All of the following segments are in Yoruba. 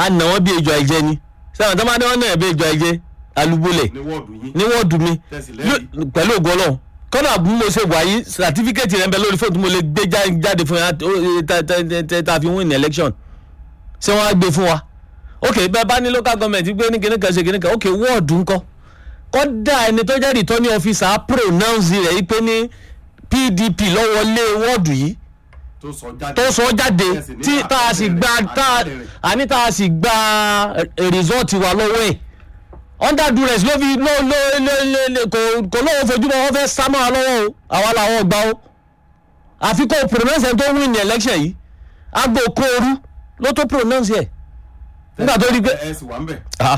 a nà wọ́n bí ejò àìjẹ ni sẹ́wọ̀n tó máa ní wọ́n náà bí ejò àìjẹ alúbólẹ̀ ní wọ́ọ̀dù yín ní wọ́ọ̀dù mi Tẹ̀sí lẹ́rìí. Yó- pẹ̀lú ògo ọlọ́run kọ́nà bí mo ṣe wà yìí sàtífíkẹ́tì rẹ̀ ń bẹ lórí fóònù tí mo lè gbé já- jáde fún yà tá a fi win election ṣé wọ́n á gbé fún wa ok bẹ́ẹ̀ bá ní local government gbé ní kíní kan ṣe kíní kan ok wọ́ọ̀dù ńkọ́ kọ́dà ẹni tó jẹ́ returning officer á pronounce rẹ̀ yìí pé ní pdp lọ́wọ́lé wọ́ọ̀dù yìí tó sọ jáde tó sọ jáde Tẹ̀sí ní tí tá a sì gba àtẹ̀rẹ̀, tá a àtẹ̀rẹ̀. àní tá a sì gba eh, result wa lọ́wọ́ ẹ̀ under duress ló fi ló ló ló ló ló kò kò lóun fojú bọ́ wọ́n fẹ́ sá mọ́ wa lọ́wọ́ o àwa làwọn gbà o àfi kó pronounce ẹ̀ tó win ní election yìí agbo kóoru ló tó pronounce ẹ̀ nígbà tó rí pé ẹ sì wà ń bẹ̀. ah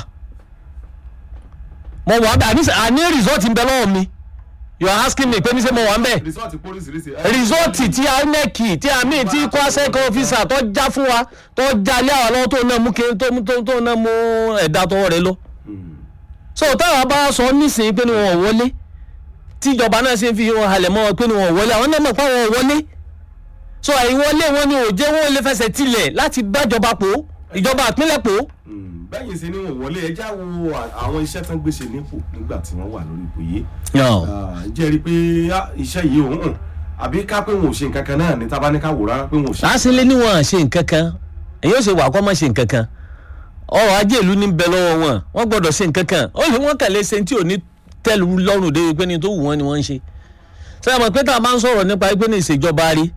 mo wà bẹ́ẹ̀ àní àní result ń bẹ lọ́wọ́ mi you are asking me pé ní sẹ́ mo wà ń bẹ̀ rìsọ́ọ̀tì pólísìírísìí. ẹ- rìsọ́ọ̀tì tí inec tí àmì tí kwasec officer tó já fún wa tó já lé àwọn lọ́wọ́ tó náà mú kí tó mú tó tó náà mú ẹ̀dá tọwọ́ rẹ lọ. Hmm. so táwọn bá sọ nísìnyí pé ni wọn ò wọlé tíjọba náà ṣe ń fi wọn halẹ̀ mọ́ wọn pé ni wọn ò wọlé àwọn náà mọ̀ pé wọn ò wọlé so àìwọlé wọn ni ò jẹ́ wọn ò lè fẹsẹ̀ tilẹ̀ láti bájọba pò ìjọba ìpínlẹ̀ pò. Hmm. bẹ́yìn sí ni wọn wọlé ẹjá wo à- àwọn iṣẹ́ tán gbèsè nípò nígbà tí wọ́n wà lórí ipò yìí. Ah, ǹjẹ́ rí i pé ah, iṣẹ́ yìí òun hàn àbí ká pé wọn ò ṣe nǹkan kan náà ní tábà ní ká wò rárá pé wọn ò ṣe. lásìlẹ ni wọn ṣe nǹkan kan èyí ò ṣe wà kọ́ mọ́ ṣe nǹkan kan ọrọ̀ ajé ìlú ní bẹ lọ́wọ́ wọn wọ́n gbọ́dọ̀ ṣe nǹkan kan ó lè wọ́n kàlẹ́ ṣe tí ò ní tẹ́lu lọ́rùn dé pé ní tó wù wọ́n ni wọ́n ń ṣe sẹ́yìn mọ̀ pé tá a máa ń sọ̀rọ̀ nípa pé ní ìṣèjọba rí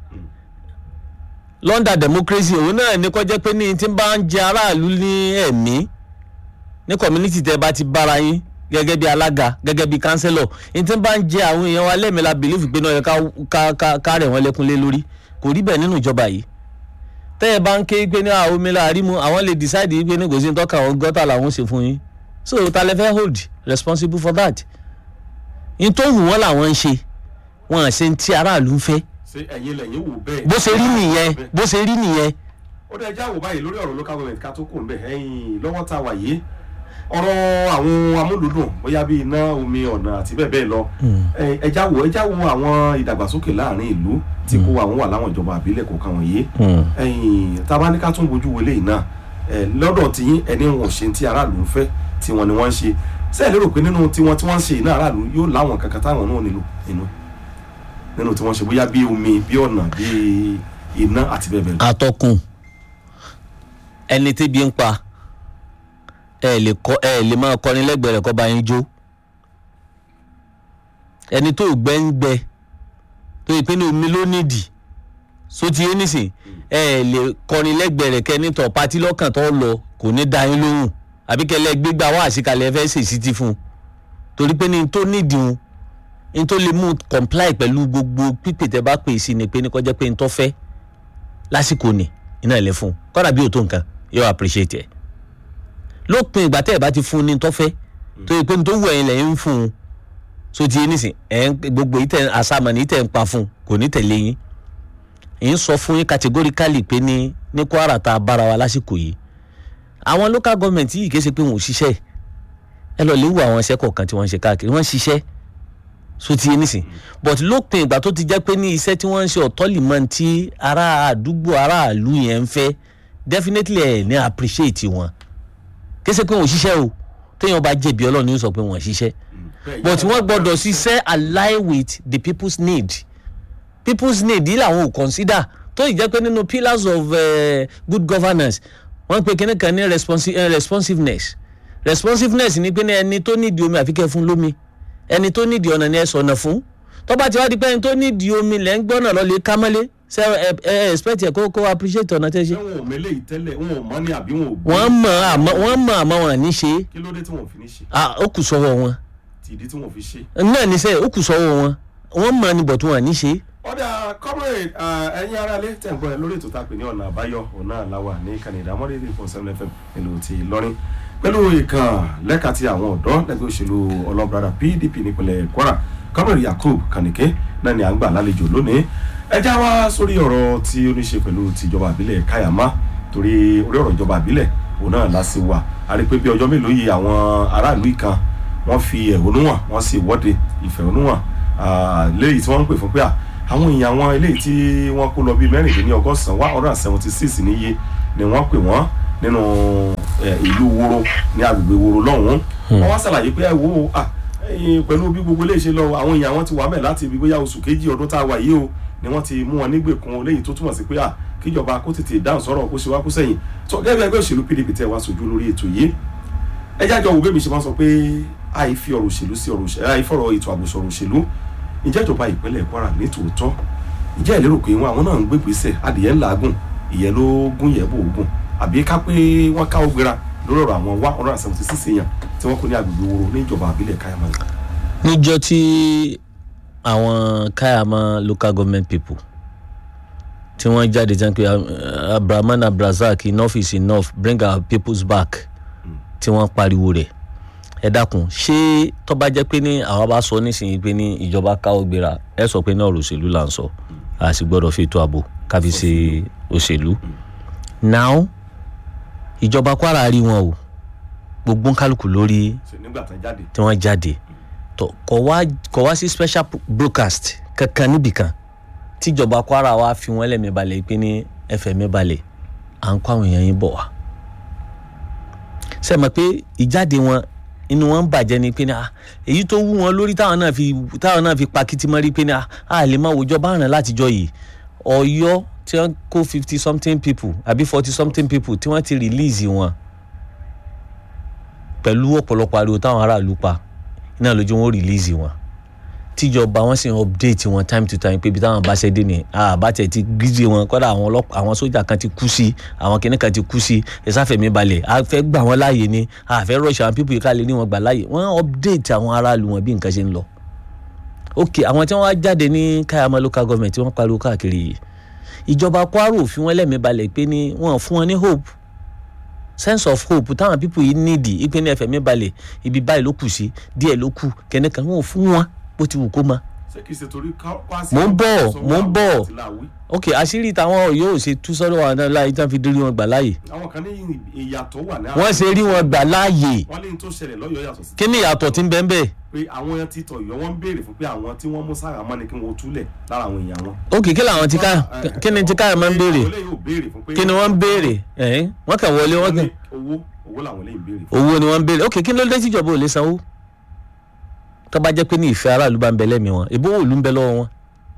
London democracy òun náà ní kọjá pé ní tí ń bá ń jẹ aráàlú ní ẹ̀mí ní community tẹ́ bá ti bára yín gẹ́gẹ́ bí alága gẹ́gẹ́ bí councillor ní tí ń bá ń jẹ àwọn èèyàn wa lẹ́mìí la believe pé náà yẹ ká- ká- ká- ká rẹ̀ wọ́n lẹ́kún lé lórí kò rí bẹ́ẹ̀ nínú ìjọba yìí tẹ́ ẹ bá ń ké pé ní àwọn omi láàrí mu àwọn lè decide pé ní kò sí ní tọ́ka àwọn gọ́tà làwọn ṣe fún yín so ta lẹ fẹ́ hold responsible for that ní tó wù wọ́n làwọn ń ṣe wọn à ṣe ń tí aráàlú ń fẹ́ ṣé ẹ̀yin lẹ́yìn wò bẹ́ẹ̀. bó ṣe rí nìyẹn bó ṣe rí nìyẹn ó dẹ̀ já wò báyìí lórí ọ̀rọ̀ local government ká tó kù ńbẹ̀ ẹ̀yìn lọ́wọ́ tá a wà yìí ọ̀rọ̀ àwọn amúlùdùn bóyá bíi iná omi ọ̀nà àti bẹ́ẹ̀ bẹ́ẹ̀ lọ ẹ- ẹ já wò ẹ já wò àwọn ìdàgbàsókè láàrin ìlú tí kò àwọn wà láwọn ìjọba àbílẹ̀ kọ̀ọ̀kan wọ̀nyí ẹ̀yìn tábà ní ká tún bójú wọlé yìí náà ẹ, lọ́dọ̀ tiyín ẹni wọn ò ṣe tí aráàlú ń fẹ́ tí wọn ni wọ́n ń ṣe ṣé ẹ lérò pé nínú tiwọn tí wọ́n ń ṣe iná aráàlú yóò láwọn kankan táwọn náà nílò nínú nínú tí wọ́n ṣe bóyá bí omi bí ọ̀nà bí iná àti bẹ́ẹ̀ bẹ́ẹ̀ lọ. atọ́kùn ẹni tébi ń pa ẹ lè kọ ẹ lè máa kọrin lẹ́gbẹ̀ẹ́ rẹ̀ kọ́ bá yín jó ẹni tó gbẹ́ ń gbẹ tó yẹ pé ní omi ló nídìí so ti yé nísìn ẹ lè kọrin lẹ́gbẹ̀ẹ́ rẹ̀ kẹ́ni tọ̀ patí lọ́kàn tó lọ kò ní da yín lóhùn àbí kẹlẹ́ gbégbá wá àṣìkalẹ̀ ẹ fẹ́ ṣèṣì ti fún un torí pé ní tó nídìí un ní tó lè mú comply pẹ̀lú gbogbo pípè tẹ́ bá pè sí ni pé ní kọjá pé ní tó fẹ́ lásìkò ni iná ilẹ̀ fún un kọ́dà bí o tó nǹkan yóò appreciate ẹ̀ lópin ìgbà tẹ́ ẹ̀ bá ti fún un ní tọ́fẹ́ tó yẹ pé ní tó wù ẹ̀yin lẹ́yìn ń fún un so ti yé nísìn ẹ̀ ń gbogbo yìí tẹ̀ àsàmọ̀ ní tẹ̀ ń pa fún un kò ní tẹ̀lé yín èyí ń sọ fún yín categorically pé ní ní Kwara tá a bára wa lásìkò yìí àwọn local government yìí kì í ṣe pé wọn ò ṣiṣẹ́ ẹ lọ lè wo àwọn iṣẹ́ kọ̀ọ̀kan tí wọ́n ń ṣe káàkiri wọ́n ń ṣiṣẹ́ so ti yé nísìn but lópin ìgbà tó ti jẹ́ pé ní iṣẹ́ tí wọ́n ń ṣe ọ̀tọ́lìmọ̀ tí ará àdúgbò aráàlú yẹn ń fẹ́ definitely ẹ̀ ní appreciate wọn kí ṣe pé wọn ò ṣiṣẹ́ o téèyàn bá jẹ̀bi ọlọ́run ní sọ pé wọn ò ṣiṣẹ́ but wọ́n gbọ́dọ̀ ṣiṣẹ́ align with the people's need people's need yìí làwọn ò consider tó ì jẹ́ pé nínú pillars of uh, good governance wọ́n pe kíní kan ní responsi uh, responsiveness responsiveness ni pé ní ẹni tó nídìí omi àfi kẹ́ fún lómi ẹni tó nídìí ọ̀nà ni ẹ sọ̀nà fún tó bá ti wá di pé ẹni tó nídìí omi lẹ́ ń gbọ́nà lọ lè ká mọ́lé ṣe ẹ ẹ expect ẹ kó kó appreciate ọ̀nà tẹ́ ṣe. ṣé wọn ò mélé yìí tẹ́lẹ̀ wọn ò mọ̀ ní àbí wọn ò gbọ́ wọ́n mọ̀ àmọ́ wọ́n mọ̀ àmọ́ wọn ní ṣe kí ló dé tí wọn ò fi ní ṣe ah, ó kù sọ́wọ́ wọn tí ìdí tí wọn ò fi ṣe. náà ní sẹ́ ó kù sọ́wọ́ wọn wọ́n mọ̀ ní bọ̀tún wọn ní ṣe. ọ̀dà comrade ah, ẹ̀yin aráalé tẹ̀ ń gbọ́ ẹ lórí ètò tá a pè ní ọ̀nà àbáyọ ọ̀nà àláwà ní kànìdá mọ́rẹ́dì fún seven fm nílùú ti Ìlọrin pẹ̀lú ìkàn lẹ́ka ti àwọn ọ̀dọ́ lẹ́gbẹ́ òṣèlú ọlọ́brada PDP nípínlẹ̀ Kwara comrade Yakub Kanike náà ni à ń gbà lálejò lónìí ẹ já wá sórí ọ̀rọ̀ tí ó ní ṣe pẹ̀lú tìjọba àbílẹ̀ Kayama torí orí ọ̀rọ̀ ìjọba àbílẹ̀ òun náà la sì wà a rí i pé bí ọjọ́ mélòó yìí àwọn aráàlú ìkan wọ́n fi ẹ̀hónú hàn wọ́n sì wọ́de ìfẹ̀hónú hàn ah, léyìí tí wọ́n ń pè fún pé à àwọn èèyàn àwọn eléyìí tí wọ́n kó lọ bíi mẹ́rìndínlẹ́ ọgọ́sàn-án one hundred and seventy six níye ni wọ́n pè wọ́n nínú eh, ìlú woro ní agbègbè woro lọ́hùn-ún wọ́n wá ṣàlàyé pé ẹ wo ah, ẹ̀yin pẹ̀lú bí gbogbo eléyìí ṣe lọ àwọn èèyàn wọn ti wà mẹ́ láti ibi bóyá oṣù kejì ọdún tá a wà yìí o ni wọ́n ti mú wọn nígbèkùn léyìí tó túmọ̀ sí pé ah, kíjọba kó tètè dáhùn sọ̀rọ̀ kó ṣe wá kó sẹ́yìn tó gẹ́gẹ́ bí ẹgbẹ́ òṣèlú pdp tẹ́ wá sojú lórí ètò yìí ẹ jájọ wo bẹ́ẹ̀ ṣe máa sọ pé àìfi ọ̀rọ̀ òṣèlú sí ọ̀rọ̀ òṣèlú àìfọ̀rọ̀ ètò ààbò sọ̀rọ̀ òṣèlú ìjẹ́ ìjọba ìpínlẹ̀ kwara ní tòótọ́ ìjẹ́ ìlérò pé wọn àwọn náà ń gbégbèsè adìyẹ ńlá gùn ìyẹn ló gún yẹ bò gùn àbí ká pé wọ́n káwọ́ gbéra lórí ọ̀rọ̀ àwọn one hundred and seventy six èèyàn tí wọ́n kó ní agbègbè woro ní ìjọba àbílẹ̀ káyàmá yìí. níjọ́ tí àwọn káyàmá local government people tí wọ́n jáde jẹ́ pé uh, abrahaman abrazak enough is enough bring our peoples back tí wọ́n pariwo rẹ̀ ẹ dákun ṣé tó bá jẹ́ pé ní àwa bá sọ nísìnyí pé ní ìjọba káwọ́ gbéra ẹ sọ pé ní ọ̀rọ̀ òṣèlú là ń sọ a sì gbọ́dọ̀ fi ètò ààbò ká fi ṣe òṣèlú now ìjọba kwara rí wọn o gbogbo kálukú lórí ṣe nígbà tán jáde tí wọ́n jáde tó kò wá kò wá sí special broadcast kankan níbìkan tíjọba kwara wa fi wọ́n lẹ́mìí balẹ̀ pé ní ẹfẹ̀ mi balẹ̀ à ń kó àwọn èèyàn yín bọ̀ wá. ṣe mọ̀ pé ìjáde wọn inú wọn ń bàjẹ́ ni pé ní ah, èyí tó wú wọn lórí táwọn náà fi táwọn náà fi pa kìtìmọ́rí pé ní ah, a lè máa wòjọ́ bá rìn látijọ́ yìí ọ̀yọ́ tí wọ́n kó fifty something people àbí forty something people tí wọ́n ti release wọn pẹ̀lú ọ̀pọ̀lọpọ̀ ariwo táwọn aráàlú pa iná lójú wọn ó release wọn tíjọba wọn sì ń update wọn time to time pé ibi táwọn bá ṣe dé ni àbátẹ ti gírí wọn kọ́dà àwọn ọlọ́pàá àwọn sójà kan ti kú sí àwọn kìnnì kan ti kú sí ẹ̀sáfẹ̀mí balẹ̀ a fẹ́ gbà wọ́n láàyè ni a fẹ́ rush àwọn pípọ̀ ìkàlẹ̀ ní wọn gbà láàyè wọ́n update àwọn aráàlú wọn bí nǹkan ṣe ń lọ. ok àwọn tí wọ́n wá jáde ní káyàmá local government tí wọ́n pariwo káàkiri yìí ìjọba kwara òfin wọn lẹ́mìí balẹ̀ pé ní wọ́n fún wọn ní hope sense of hope táwọn pípọ̀ yìí nídìí ìpín ní ẹ̀fẹ̀mí balẹ̀ ibi báyìí ló kù sí díẹ̀ ló kù kẹ́nìkan wọn ò fún wọn bó ti wù kó máa ṣé kìí ṣe torí káwá Mò ń bọ̀, mò ń bọ̀. ok àṣírí táwọn yóò ṣe tú sọ́dọ̀ wọn náà láàyè tí wọ́n fi dórí wọn gbà láàyè àwọn kan ní ìyàtọ̀ wà ní wọ́n ṣe rí wọn gbà láàyè wọ́n lé ní tó ṣẹlẹ̀ lọ́yọ̀ọ́ yàtọ̀ sí kí ni ìyàtọ̀ tí ń bẹ́ẹ̀ bẹ́ẹ̀ pé àwọn ti tọ̀ yọ wọ́n ń béèrè fún pé àwọn tí wọ́n mú sára mọ́ ni kí wọ́n túlẹ̀ lára àwọn èèyàn wọn. ok kí làwọn ti ká kí ni ti ká máa ń béèrè àwọn eléyìí ò béèrè fún pé kí ni wọ́n ń béèrè ẹ̀hìn wọ́n kàn wọlé wọ́n kàn owó owó làwọn eléyìí ń béèrè fún. owó ni wọ́n ń béèrè ok kí ló dé tíjọba ò lè sanwó tó bá jẹ́ pé ní ìfẹ́ aráàlú bá ń bẹ lẹ́mìí wọn ìbò òòlù ń bẹ lọ́wọ́ wọn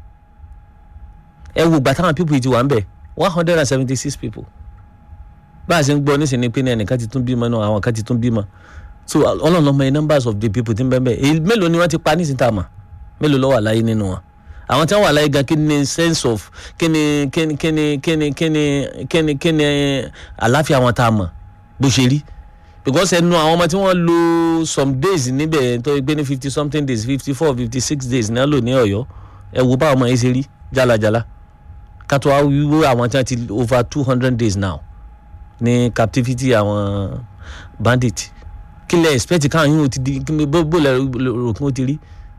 ẹ wo gbà táwọn people yìí ti wà ń bẹ one hundred and seventy six people bá a ṣe ń gbọ́ nísìnyí pé ní ẹnìkan ti tún bímọ náà àwọn kan ti tún bímọ so ọlọ́run ọmọ yẹn numbers of the people ti ń bẹ bẹ́ẹ̀ èyí mélòó ni wọ́n ti pa nísìnyí tá a mọ̀ mélòó ló wà láyé nínú wọn àwọn tí wọ́n wà láyé gan kí ni sense of kí ni kí ni kí ni kí ni kí ni kí ni kí ni àláfíà wọn tá a mọ̀ bó ṣe rí because ẹnu àwọn ọmọ tí wọ́n lò some days níbẹ̀ tó gbé ní fifty something days fifty four fifty six days náà lò ní ọ̀yọ́ ẹ wo báwọn ọmọ yẹn ṣe rí jálajàla kátó wá wíwó àwọn tí wọ́n ti over two hundred days now ní captivity àwọn bandit kí lẹ expect káwọn yìí ó ti di kí ni bó bó lẹ rò kí wọ́n ti rí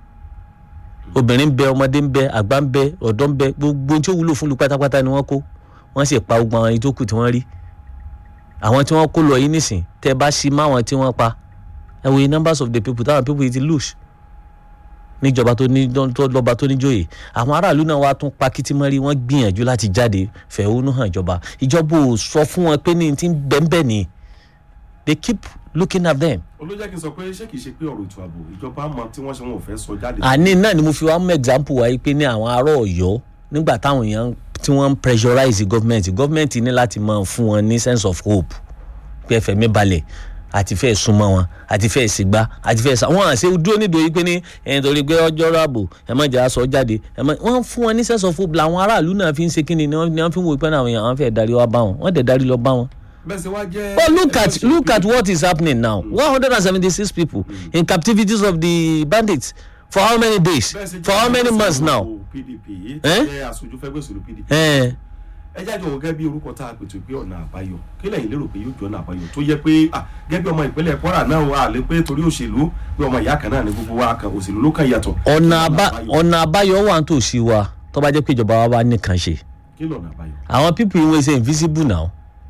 obìnrin ń bẹ ọmọdé ń bẹ àgbà ń bẹ ọ̀dọ́ ń bẹ gbogbo ohun tí ó wúlò fún lu pátápátá ni wọ́n kó wọ́n sì pa gbogbo àwọn ìtókù tí wọ́n rí àwọn tí wọ́n kó lọ yìí nísìn tẹ́ bá sí mọ́ àwọn tí wọ́n pa ẹ wòye numbers of the people táwọn people yìí ti lose níjọba tó ní tó lọ́ba tó níjòyè àwọn aráàlú náà wàá tún pa kìtìmọ́rí wọ́n gbìyànjú láti jáde fẹ̀hónú hàn ìjọba ìjọba ò sọ fún wọn pé ní ti ń bẹ́ńbẹ́ ni they keep looking at them. olójẹ́ kí n sọ pé ṣé kìí ṣe pé ọ̀rọ̀ ètò ààbò ìjọba mọ tí wọ́n ṣe wọn ò fẹ́ sọ jáde. àní náà ni mo fi wá mú example wáyé pé ní àwọn ará ọ̀yọ́ nígbà táwọn èèyàn tí wọ́n ń pressurize government government ní láti máa fún wọn ní sense of hope pé ẹfẹ̀ mi balẹ̀ àti fẹ́ súnmọ́ wọn àti fẹ́ sígbà àti fẹ́ sá wọn àṣẹ dúró nídòó pé ní ẹ̀yìn torí pé ọjọ́ ráàbò ẹ má jẹ́ aṣọ jáde ẹ má wọ́n fún wọn ní sense of hope làwọn aráàlú náà fi ń ṣe kíni ni wọ́n fi ń wo pé àwọn èèyàn fẹ́ darí wá bá wọn wọ́n dẹ̀ darí lọ bá wọn. bẹ́ẹ̀ ṣe wá jẹ́. But look at look at what is happening now. One hundred and seventy-six people in captivities of the bandits for how many days? bẹ́ẹ̀ ṣe For how many months now? pdp yìí Eh? jẹ́ aṣojú fẹ́gbẹ́ òṣèlú pdp. Eh, ẹ jáde òun gẹ́gẹ́ bí orúkọ tá a pètò pé ọ̀nà àbáyọ kí lẹ́yìn lérò pé yóò jọ ọ̀nà àbáyọ tó yẹ pé ah, gẹ́gẹ́ bí ọmọ ìpínlẹ̀ kwara náà wà lé pé torí òṣèlú pé ọmọ ìyá kan náà ní gbogbo wa kan òṣèlú ló kàn yàtọ̀. ọ̀nà Kí àbá àbáyọ? ọ̀nà àbáyọ wà nítòsí wa tó bá jẹ́ pé ìjọba wa bá nìkan ṣe. kí lọ̀nà àbáyọ. Àwọn people yìí wọ́n ṣe invisible now.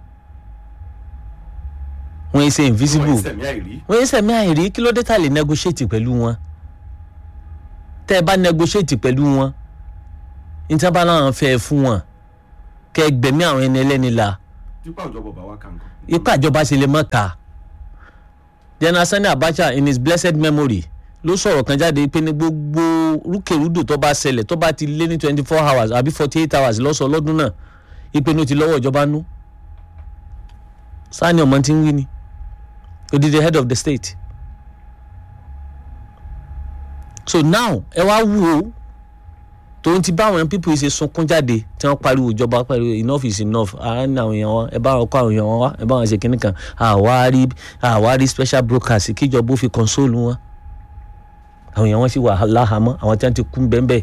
Wọ́n ṣe invisible. Wọ́n ìsẹ̀mí àìrí. wọ́n yẹ sẹ̀mí àìrí kí ló dé tà lè negotiate pẹ̀lú wọn tẹ́ ẹ bá negotiate pẹ̀lú wọn níta bá náà fẹ́ fún wọn kẹ́ ẹ gbẹ̀mí àwọn ẹni ẹlẹ́ni la tipa òjọba bá wa kà nǹkan. ipa ìjọba ṣe lè mọ́ ta general sani abacha in his blessed memory ló sọ̀rọ̀ kan jáde pé ní gbogbo rúkèrúdò tó bá ṣẹlẹ̀ tó bá ti lé ní twenty four hours àbí forty eight hours lọ́sọ̀ lọ́dún náà ìpinnu ti lọ́wọ́ ìjọba nú sani ọmọ tí ń wí ni odidi head of the state so now ẹ wá wù ó tòun ti bá àwọn people ṣe sunkún jáde tí wọ́n pariwo ìjọba pariwo enough is enough àárín àwọn èèyàn wọn ẹ bá wọn kó àwọn èèyàn wọn wá ẹ bá wọn ṣe kinní kan àwárí àwárí special brokers kíjọba ó fi console wọn àwọn èèyàn wọn sì wà láhàámọ́ àwọn tí wọ́n ti kú bẹ́ẹ̀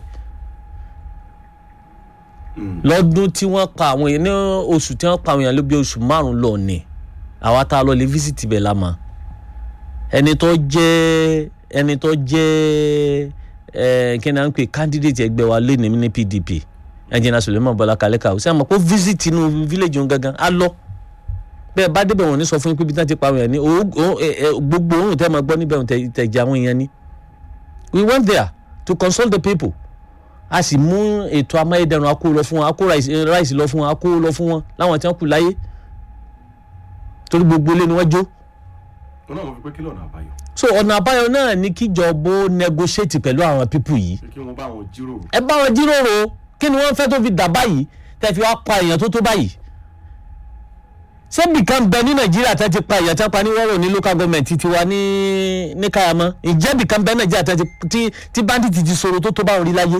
lọ́dún tí wọ́n pa àwọn èèyàn ní oṣù tí wọ́n pa àwọn èèyàn ló bí oṣù márùn-ún lọ ní àwa tá a lọ lè visit ibẹ̀ la mọ̀ ẹni tó jẹ́ ẹni tó jẹ́ ẹ kí ni à ń pè candidate ẹgbẹ́ wa lẹ́nu ní pdp ẹnjìnà suleiman bọlá kalẹ́ka ó sẹ́yìn mọ̀ kó visit inú village òun gangan á lọ bẹ́ẹ̀ bá débẹ̀ wọ́n ní sọ fún yín pé ibi tí wọ́n ti pa àwọn èèyàn ní gbogbo òun tẹ́ máa gbọ́ níbẹ̀ òun tẹ̀jẹ̀ àwọn èèyàn ní. we went there to consult the people a sì mú ètò amáyédẹrùn akó lọ fún wọn akó ráìsì lọ fún wọn akó lọ fún wọn láwọn tí wọ́n kù láyé torí gbogbo ilé ni wọ́n jó wọn náà wọn fi pé kí lọ́nà àbáyọ. so ọ̀nà àbáyọ náà ni kíjọba ó negotiate pẹ̀lú àwọn pípù yìí pé kí wọ́n bá wọn jíròrò. ẹ bá wọn jíròrò kí ni wọ́n fẹ́ tó fi dà báyìí tẹ́ fi wá pa èèyàn tó tó báyìí ṣebí kan bẹ ní nàìjíríà tẹ́ ti pa èèyàn tẹ́ pa ní wọ́rọ̀ ní local government ti wa ní ní kayamọ́ ìjẹ́bì kan bẹ nàìjíríà tẹ́ ti tí bandit ti sọ̀rọ̀ tó tó báwọn rí láyé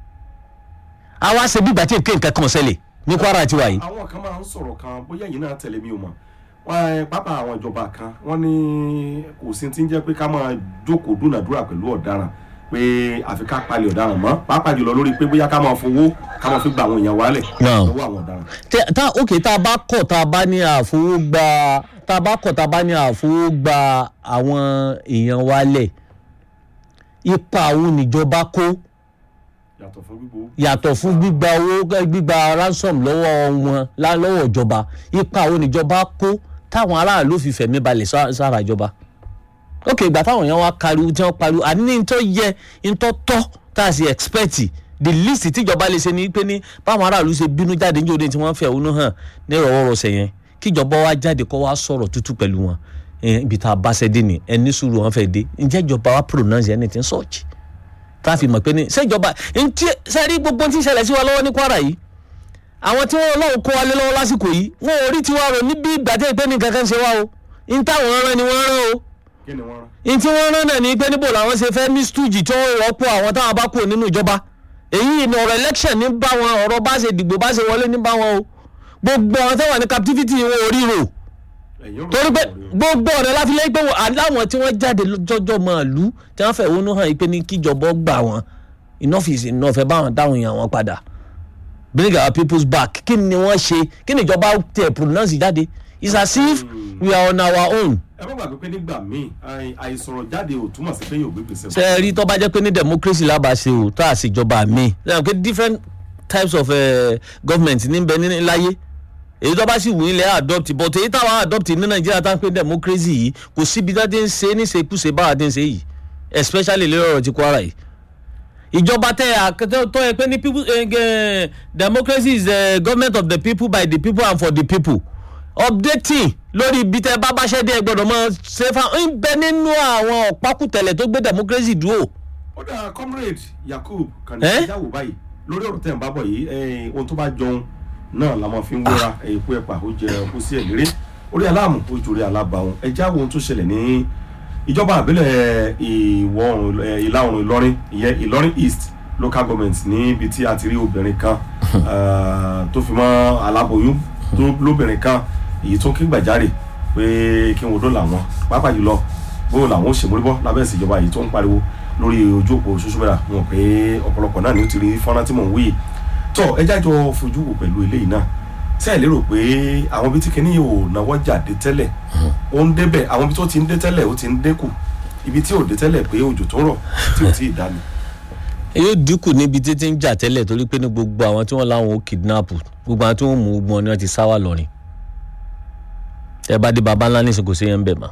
àwa ṣe bí ìgbà tí nǹkan kan ṣẹlẹ̀ ní kwara tiwa yìí. àwọn kan máa ń sọ̀rọ̀ kan bóyá yìí náà tẹ̀lé mi ò mọ̀ wọ́n pápá àwọn ìjọba kan wọ́n ní kò sí ti ń jẹ́ pé ká máa jókòó dúnàdúrà pẹ̀lú ọ̀daràn pé àfi ká palẹ̀ ọ̀daràn mọ́ pàápàá jùlọ lórí pé bóyá ká máa fowó ká máa fi gba àwọn èèyàn wálẹ̀ lọ́wọ́ àwọn ọ̀daràn. tá ok tá a bá kọ̀ tá a bá ní àfowógbà tá a bá kọ̀ tá a bá ní àfowógbà àwọn èèyàn wálẹ̀ ipa àwọn níjọba kó yàtọ̀ fún gbígbó. yàtọ̀ fún gbígba owó gbígba ransom lọ́wọ́ wọn lọ́wọ́ ìjọba ipa àwọn níjọba kó táwọn aráàlú fi fẹ̀mí balẹ̀ sára ìjọba ok ìgbà táwọn èèyàn wá kariwo tí wọ́n pariwo àní ní tó yẹ tó tọ́ tá a sì expect the least tíjọba lè ṣe ni pé ní báwọn aráàlú ṣe bínú jáde ní òde tí wọ́n fẹ̀ òun hàn ní ìrọ̀wọ́rọ̀sẹ̀ yẹn kíjọba wá jáde kó wá sọ̀rọ̀ tútù pẹ̀lú wọn ibi tá a bá ṣẹ́ dé ni ẹni sùúrù wọn fẹ́ dé ǹjẹ́ ìjọba wa pronounce anything such tá a fi mọ̀ pé ní ṣèjọba ntí sẹ́rí gbogbo tí ń ṣẹlẹ̀ sí wa lọ́wọ́ ní Kwara yìí àwọn tí wọ́n lọ́wọ́ kó wa lé lọ́wọ́ lásìkò yìí wọn ò rí tiwa rò níbi ìgbà tí ìpè ní kankan ṣe wá o n táwọn rán ni wọ́n rán o kí ni wọ́n rán. n tí wọ́n rán náà ní pé níbo làwọn ṣe fẹ́ ní stújì tí wọ́n rọ́pò àwọn táwọn bá kúrò nínú ìjọba èyí ni ọ̀rọ̀ election ní bá wọn ọ̀rọ̀ bá ṣe dìgbò bá ṣe wọlé ní bá wọn o gbogbo àwọn tó wà ní captivity wọn ò rí rò torí pé gbogbo ọ̀rẹ́ láfilẹ́ pé aláwọn tí wọ́n jáde jọjọ́ máa lù tí wọ́n fẹ̀ wọnú hàn pé ní kíjọba gbà wọn enough is enough ẹ bá wọn dáhùn yàn wọn padà bring our peoples back kí ni wọ́n ṣe kí ni ìjọba tẹ̀ pronounce jáde it's as if we are on our own. ẹ má gbàgbé pé nígbà míì àìsọ̀rọ̀ jáde ò túmọ̀ sí pé yóò gbé gbèsè. ṣe é rí tó bá jẹ́ pé ní democracy lábàáṣe o tó àṣìjọba mi lẹ́yìn pé different types of uh, government ní bẹ ní láyé èyí tó bá sì wù ní ilẹ̀ adopt but èyí táwọn adopt ní nàìjíríà tá à ń pè democracy yìí kò síbi tá a ti ń ṣe é ní ṣekúṣe báwa ti ń ṣe yìí especially lórí ọ̀rọ̀ ti Kwara yìí ìjọba tẹ àkẹtẹ tó yẹ pé ní people uh, democracy is the government of the people by the people and for the people updating lórí ibi tẹ bá báṣẹ dé gbọ́dọ̀ mọ ṣe fa ń bẹ nínú àwọn ọ̀pákùtẹ̀lẹ̀ tó gbé democracy dúró. ó dà comrade Yakub kàn ní ìyàwó báyìí lórí ọ̀rọ̀ tẹ̀ ń bá bọ̀ yìí ohun tó bá jọun náà la máa fi ń wéra èkó ẹ̀pà ó jẹ ọkú sí ẹ̀lérè orí aláàmù ó jòrí alábàáhùn ẹjẹ́ àwọn ohun tó ṣẹlẹ̀ ní ìjọba àbílẹ̀ ìwọ̀ oòrùn ìlà oòrùn Ìlọrin ìyẹn Ìlọrin East local government níbi tí a ti rí obìnrin kan tó fi mọ́ aláboyún tó lóbìnrin kan èyí tó kí gbàjarè pé kí wọn dọ́là wọn pàápàá jùlọ bóyá làwọn ò ṣèmúlíbọ́ lábẹ́ ìṣèjọba yìí tó ń pariwo lórí ojú òpó social media wọn pé ọ̀pọ̀lọpọ̀ náà ni ó ti rí fọ́nrán tí mò ń wí yìí tọ́ ẹ jájọ fojú wò pẹ̀lú eléyìí náà ṣé ẹ lérò pé àwọn ibi tí kìíní ò náwó jáde tẹ́lẹ̀ ó ń débẹ̀ àwọn ibi tó ti ń dé tẹ́lẹ̀ ó ti ń dínkù ibi tí ò dé tẹ́lẹ̀ pé òjò tó rọ̀ tí ò tí ì dání. yóò dínkù níbi títí ń jà tẹ́lẹ̀ torí pé ní gbogbo àwọn tí wọ́n láwọn ó kidnap gbogbo àwọn tí wọ́n mú gbọ́n ni wọ́n ti sáwà lọ́rin tẹ́ bá dé baba ńlá nísìnyí kò sí yẹn ń bẹ̀ mọ́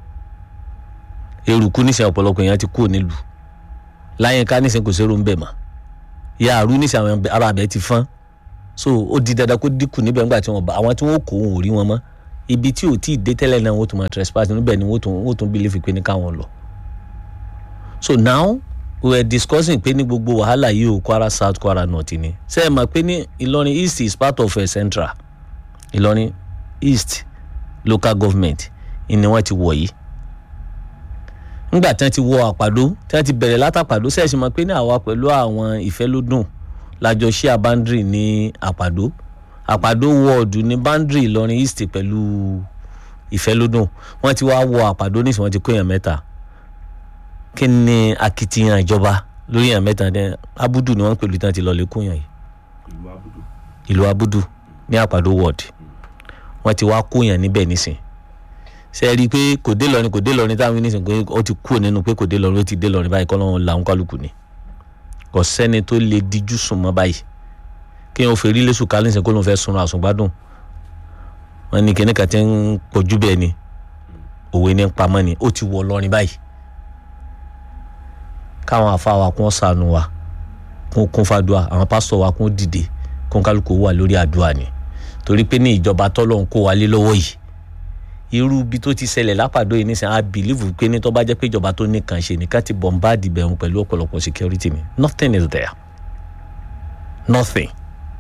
eruku nísìnyí ọ̀pọ̀lọpọ̀ yẹn ti kúrò nílùú láyínká nísìnyí kò sí eru ń bẹ̀ mọ́ yàrá nísìnyí àwọn ará abẹ ti fọ́n so ó di dandan kó dínkù níbẹ̀ nígbà tí wọ́n bá àwọn tí wọ́n kó wọn ò rí wọn mọ́ ibi tí ò tí ì dé tẹ́lẹ̀ náà wọ́n tún máa trespass níbẹ̀ ni wọ́n tún wọ́n tún believe pé ní káwọn lọ so now we were discussing pé ní gbogbo wàhálà yìí o Kwara South Kwara North ni ṣe é mọ̀ pé ní Ìlọrin East is part of a central Ìlọrin East local government ni wọ́n ti wọ̀ yìí nígbà tí wọ́n ti wọ àpàdó tí wọ́n ti bẹ̀rẹ̀ látàpàdó ṣẹ̀ṣì mọ̀ pé ní àwa pẹ̀lú àwọn ìfẹ́lódùn lájọ ṣí àbándírì ní àpàdó àpàdó wọ́ọ̀dù ní bándírì Ìlọrin East pẹ̀lú ìfẹ́lódùn wọ́n ti wá wọ àpàdó nísìnyí wọ́n ti kó èèyàn mẹ́ta kí ni akitiyan ìjọba lórí èèyàn mẹ́ta ní abudu ni wọ́n ń pèlú tí wọ́n ti lọ lè kó èèyàn yìí ìlú abudu ìlú abudu ní àpàdó ward wọ́n ti wá kó èèyàn níbẹ̀ nísìn ṣe é rí i pé kò dé lọrin kò dé lọrin táwọn nísìn pé ó ti kú nínú pé kò dé lọrin ó ti dé lọrin báyìí kọ́ lọ́wọ́ làwọn kálukú ni kò sẹ́ni tó lè díjú sùn mọ́ báyìí kí wọ́n fèrè lẹ́sùn kálí nísìn kó lóun fẹ́ sunra àsùngbádùn wọn ní kíní kan ti ń pọ̀jù bẹ́ẹ̀ ni òwe ní pamọ́ ni ó ti wọ lọrin báyìí káwọn afáwa kún ṣàánú wa kún kún fàdúà àwọn pásítọ̀ wa kún dìde kún kálukú wà lórí àdúrà ni torí pé ní ìjọba tọ́lọ̀ ń kó wa lé lọ́wọ́ yìí irú ibi tó ti ṣẹlẹ̀ lápàdó yìí nísìnyí i believe pé ní tó bá jẹ́ pé ìjọba tó nìkan ṣe nìkan ti bombard bẹ̀rù pẹ̀lú ọ̀pọ̀lọpọ̀ security ni nothing is there nothing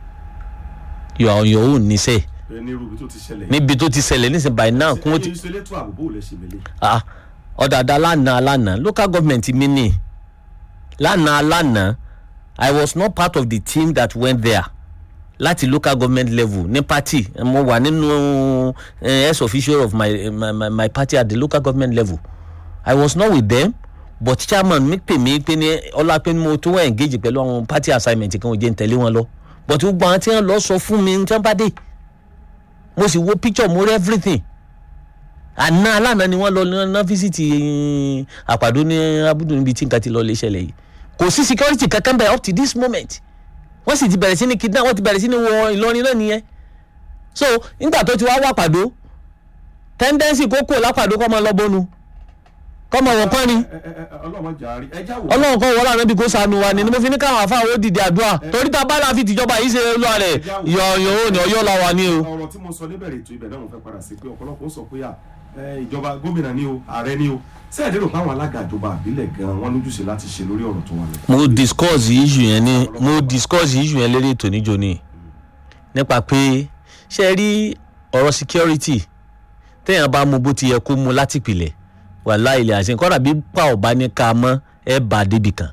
you are on your own níṣẹ́ ẹ ní irú ibi tó ti ṣẹlẹ̀ níbi tó ti ṣẹlẹ̀ nísìnyí by now kún ó ti ẹ̀yin ìṣẹ̀lẹ̀ tó àbúbò lẹ ṣe mẹ́lẹ̀ ah ọ̀dàdà lánàá lánàá local government mi ni lánàá lánàá i was not part of the team that went there láti local government level ní party mo wà nínú eh, ex official of my, my, my, my party at the local government level i was not with them but chairman mi pè mí pé ní ọlá pé mo tó wà engage pẹ̀lú àwọn party assignment kan ò jẹ́ n tẹ̀lé wọn lọ but gbogbo àwọn tí wọ́n lọ sọ fún mi ní tí wọ́n bá dé mo sì wo picture mo rí everything àná alánà ni wọ́n lọ ná fíṣítì àpàdó ní abudu níbi tí nǹkan ti lọ lè ṣẹlẹ̀ yìí kò sí security kankan bẹ́ẹ̀ up to this moment wọ́n sì ti bẹ̀rẹ̀ sí ní kidnap wọ́n ti bẹ̀rẹ̀ sí ní wọ Ìlọrin náà nìyẹn so nígbà tó ti wá wà pàdó tendency kó kó lápàdó kọ́ máa lọ bọ́nu kọ́ máa wọ̀ kọ́ ni ọlọ́mọ jàre ẹ já wò ọlọ́run kọ́ wọlé àná bí kò sànù wa ni ni mo fi ní káwọn afáwọn ó dìde àdúrà torí tá a bá la fi tìjọba yìí ṣe lọ rẹ̀ yọ̀ọ̀yọ̀ ò ní ọyọ́ la wà ní o. ọ̀rọ̀ tí mo sọ níbẹ̀rẹ̀ ètò ibẹ̀ náà mo fẹ́ padà sí pé ọ̀pọ̀lọpọ̀ ó sọ pé à ẹ, ìjọba gómìnà ni o ààrẹ ni o sẹ́ẹ̀ lérò páwọn alága ìjọba àbílẹ̀ gan-an wọ́n lójúṣe láti ṣe lórí ọ̀rọ̀ tó wà lẹ́yìn. mo discuss issue yẹn ní mo discuss issue yẹn lérí ètò níjó ni nípa pé ṣe rí ọ̀rọ̀ security téèyàn bá mú bó ti yẹ kó mú láti pìlẹ̀ wàhálà ilẹ̀ àṣẹ kọ́dà bí pa ọ̀bá ní ká mọ́ ẹ bá débi kan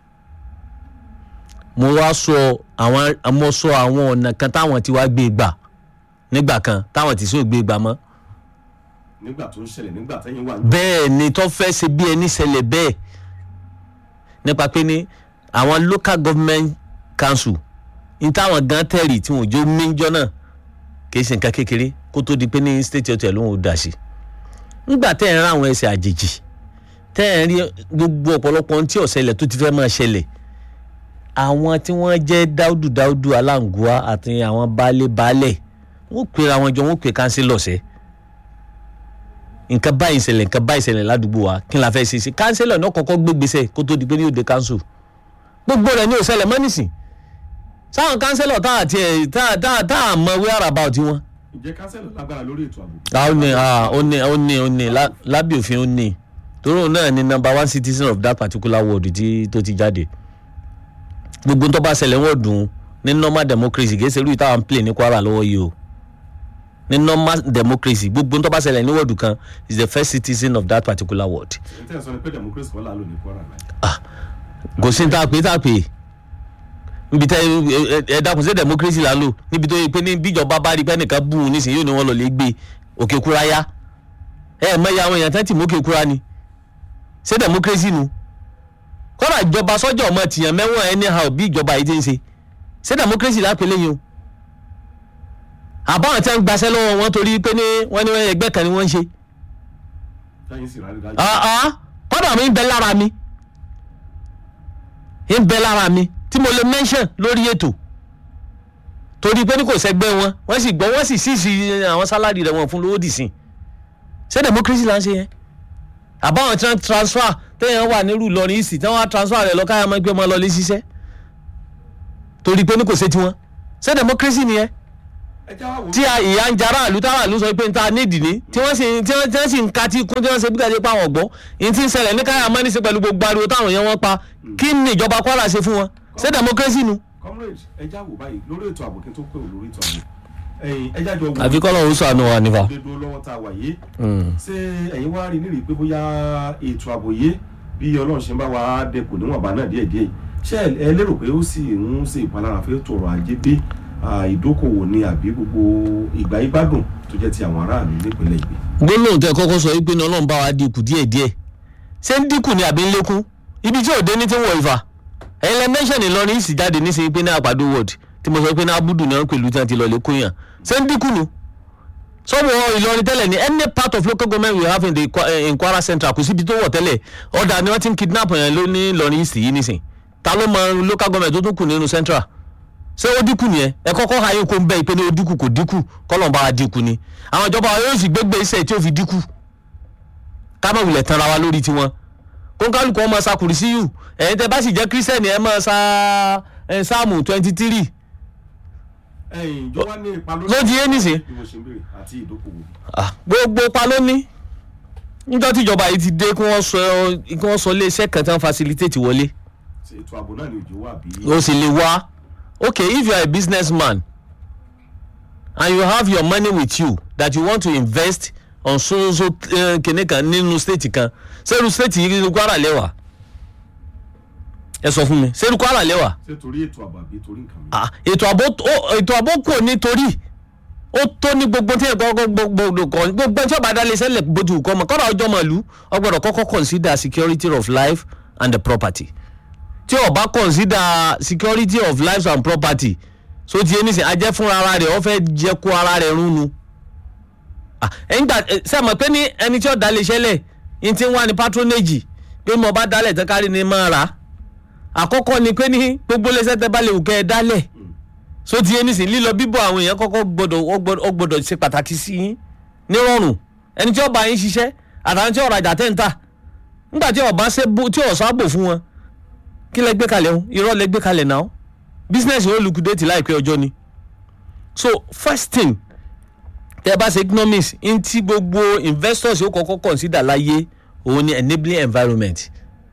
mo wá sọ àwọn mo sọ àwọn ọ̀nà kan táwọn ti wá gbé gbà nígbà kan táwọn ti sún gbé gbà mọ́ nígbà tó ń ṣẹlẹ̀ nígbà tẹ́yìn wà ní. bẹ́ẹ̀ ni tó fẹ́ ṣe bí ẹni ṣẹlẹ̀ bẹ́ẹ̀ nípa pé ní àwọn local government council ní táwọn gan tẹ̀rì tí wọn ò jó méjọ náà kì í ṣe nǹkan kékeré kó tó di pé ní state hotel ló ń dà sí. nígbà tẹ́ ẹ̀ ń rán àwọn ẹsẹ̀ àjèjì tẹ́ ẹ̀ ń rí gbogbo ọ̀pọ̀lọpọ̀ ohun tí ó ṣẹlẹ̀ tó ti fẹ́ máa ṣẹlẹ̀ àwọn tí wọ́n jẹ́ dáúdù dáúdù aláǹgùá àti àwọn baálé baálẹ̀ wọ́n pera wọn jọ wọ́n pè kánsílọ̀ sẹ́ẹ́ nǹkan báyìí ṣẹlẹ̀ nǹkan báyìí ṣẹlẹ̀ ládùúgbò wa kí n la fẹ́ ṣe sí kánsílọ̀ náà kọ́kọ́ gbé gbèsè kó tó di pé ní òde kánsù gbogbo rẹ̀ ní ò ṣẹlẹ̀ mọ́ nísìn sáwọn kánsílọ̀ tá àti ẹ̀ tá tá tá à mọ wíwá àràbà ọtí wọn. ǹjẹ́ kánsẹ́lọ̀ lágbára lórí ètò ààbò. a ó ní a ó ní ó ní ó ní lá- lábẹ́ òfin ó ní torí òun náà ni number one citizen of that particular ward tí tó ti jáde gbogbo tó bá ṣẹlẹ̀ wọ́n dùn ní normal democracy kì í ṣe irú ìtawà ń play ní Kwara lọ́wọ́ yìí o ní normal democracy gbogbo tó bá ṣẹlẹ̀ ní wọ́ọ̀dù kan is the first citizen of that particular ward ẹ̀ tẹ́ ẹ sọ ni pé democracy kọ́ là ló ní Kwara láì. kò sí ní tá a pè é tá a pè é níbi tẹ ẹ dákun sí democracy là ń lò níbi tó yẹ pé ní bíjọba bá rí pé nìkan bú un nísìnyí yóò ní wọn lọ lè gbé òkè kúra yá ẹ ẹ mẹyà àwọn èèyàn tán tì mú òkè kúra ni ṣé democracy nu kọ́nà ìjọba sọ́jà ọmọ tìyàn mẹ́wọ̀n anyhow bí ìjọba yìí ti ń ṣe ṣé democracy lápẹ́ lẹ́yìn o àbáwọn tí wọ́n ń gbaṣẹ́ lọ́wọ́ wọn torí pé ní wọ́n ní ẹgbẹ́ kan ni wọ́n ń ṣe táyìn sì rárí dájú. ah ah kọ́dà mi ń bẹ lára mi ń bẹ lára mi tí mo lè mention lórí ètò torí pé ní kò sẹ́gbẹ́ wọn wọ́n sì gbọ́ wọ́n sì sísì àwọn sálárì rẹ̀ wọ́n fún lówó dì sí ṣé democracy là ń ṣe yẹn àbáwọn tí wọ́n transfer téèyàn wà nírú Ìlọrin ìsì tí wọ́n á transfer rẹ̀ lọ káyà máa gbé ọmọ lọ lé ṣiṣẹ́ torí pé ní kò ṣe tiwọn ṣé democracy nìyẹn ẹ já wá wò ó. tí a- ìyá ń jara àlù táwọn àlù sọ pé n ta nídìí ní tí wọ́n sì tí wọ́n tí wọ́n sì ń ka tí kún tí wọ́n ṣe bí gàdé pa àwọn ọ̀gbọ́n ìyẹn tí ń ṣẹlẹ̀ ní káyà mọ́ ní sí pẹ̀lú gbogbo ariwo táwọn yẹn wọ́n pa kí ni ìjọba Kwara ṣe fún wọn ṣé democracy nu. comrade ẹ já wò báyìí lórí ètò ààbò kí n tó pè ó lórí ètò ààbò ẹ̀yin ẹ jájọ wò àfi kọ́ lọ́wọ́ sànù wa nífà. dédó lọ́wọ́ tá a wà yìí ṣé ẹ̀yin wá rí nírìí pé bóyá ètò ààbò yìí bí ọlọ́run ṣe ń bá wa dẹkùn níwọ̀nba náà díẹ̀díẹ̀ ṣé ẹ- ẹ lérò pé ó sì ń ṣe ìpalára fẹ́ tó ọrọ̀ ajé dé ah, ìdókòwò ni àbí gbogbo ìgbà ìgbádùn tó jẹ́ ti àwọn aráàlú nípínlẹ̀ ìgbé. gbólóhùn tẹ kọ́kọ́ sọ wípé ní Ọlọ́run bá wa dínkù díẹ̀díẹ̀ ṣé ń dínkù ni àbí ń lékún ibi tí òde ní ti ń wọ ìfà ẹ̀yin lẹ mẹ́sàn ní Ìlọrin sì jáde ní sèé pé ní àpàdé ward tí mo sọ pé ní abudu náà pẹ̀lú tí wọ́n ti lọ lè kóyàn ṣé ń dínkù nu sọ́wọ́ Ìlọrin tẹ́lẹ̀ ní any part of local government we have in the Kwa- eh, in Kwara Central kò síbi tó wọ̀ tẹ́lẹ̀ ọ̀dà ni wọ́n ti ń kidnap yẹn ló ní Ìlọrin East yìí nísìn ta ló mọ local government tó tún kù nínú Central ṣé ó dínkù nìyẹn ẹ kọ́kọ́ ha yín kó ń bẹ́ ìpè ní ó dínkù kò dínkù kọ́lọ̀ bá wa dínkù ni àwọn ìjọba wa yóò sì gbégbé iṣẹ́ tí ó fi dínkù ká má wulẹ̀ tanra wa lórí tiwọn kóńkálùkù ọmọ sakùrì sí yù ẹ̀yin tẹ bá sì jẹ́ kírísítẹ́nì ẹ máa sa ẹ, sáàmù twenty three ẹ̀yin ìjọ wa ní ipa lórí. ló di é nìsín bí mo ṣe ń béèrè àti ìdókòwò. Ah, gbogbo pa ló ní níjọ́ tíjọba yìí ti dé kí wọ́n sọ kí wọ́n sọ iléeṣẹ́ kan tí wọ́n facilitate wọlé ṣe ètò ààbò náà ni òjò wà bí. o sì lè wá okay if you are a businessman and you have your money with you that you want to invest on so so uh, kìnìún kan nínú state kan sẹ́rù state yìí ní Kwara lẹ́wà ẹ sọ fún mi sẹ́rù Kwara lẹ́wà ṣé torí ètò ààbò àbí torí nǹkan mi. ah ètò ààbò ó- ètò ààbò kò nítorí ó tó ní gbogbo tí ẹ̀kọ́ gbogbo kan gbogbo tí ọba adalẹ̀ sẹ́lẹ̀ bójú kọ́ mọ̀ kọ́ra ọjọ́ màlúù ọgbọ́dọ̀ kọ́kọ́ consider security of life and the property tí ọba consider security of life and property so ti ẹni sìn ajẹ́ fún ara rẹ̀ ọ fẹ́ jẹ́ kó ara rẹ̀ rún nu Ah, ẹ̀yin gbà ṣe mọ̀ pé ní ẹni tí ó dalẹ̀ sẹ́lẹ̀ ní ti ń wá ní patronage pé mo bá dalẹ̀ tán kárí ni máa rà á àkọ́kọ́ ni pé ní gbogbo lẹ́sẹ̀ tẹ́ bá lè wù kẹ́ ẹ dálẹ̀ so ti ẹni sìn lílọ bíbọ̀ àwọn èèyàn kọ́kọ́ gbọ́dọ̀ ó gbọ́dọ̀- ó gbọ́dọ̀ ṣe pàtàkì sí yín nírọ̀rùn ẹni tí ó bá yín ṣiṣẹ́ àtàwọn tí ó rajà tẹ́ ń tà nígbà tí ọba ṣe bó tí ọ̀sán àbò fún wọn kí lẹ gbé kalẹ̀ o irọ́ lẹ gbé kalẹ̀ náà business yóò liquidate láìpẹ́ ọjọ́ ni so first thing tẹ́ bá ṣe economics n tí gbogbo investors yóò kọ́kọ́ consider láyé òun ni enabling environment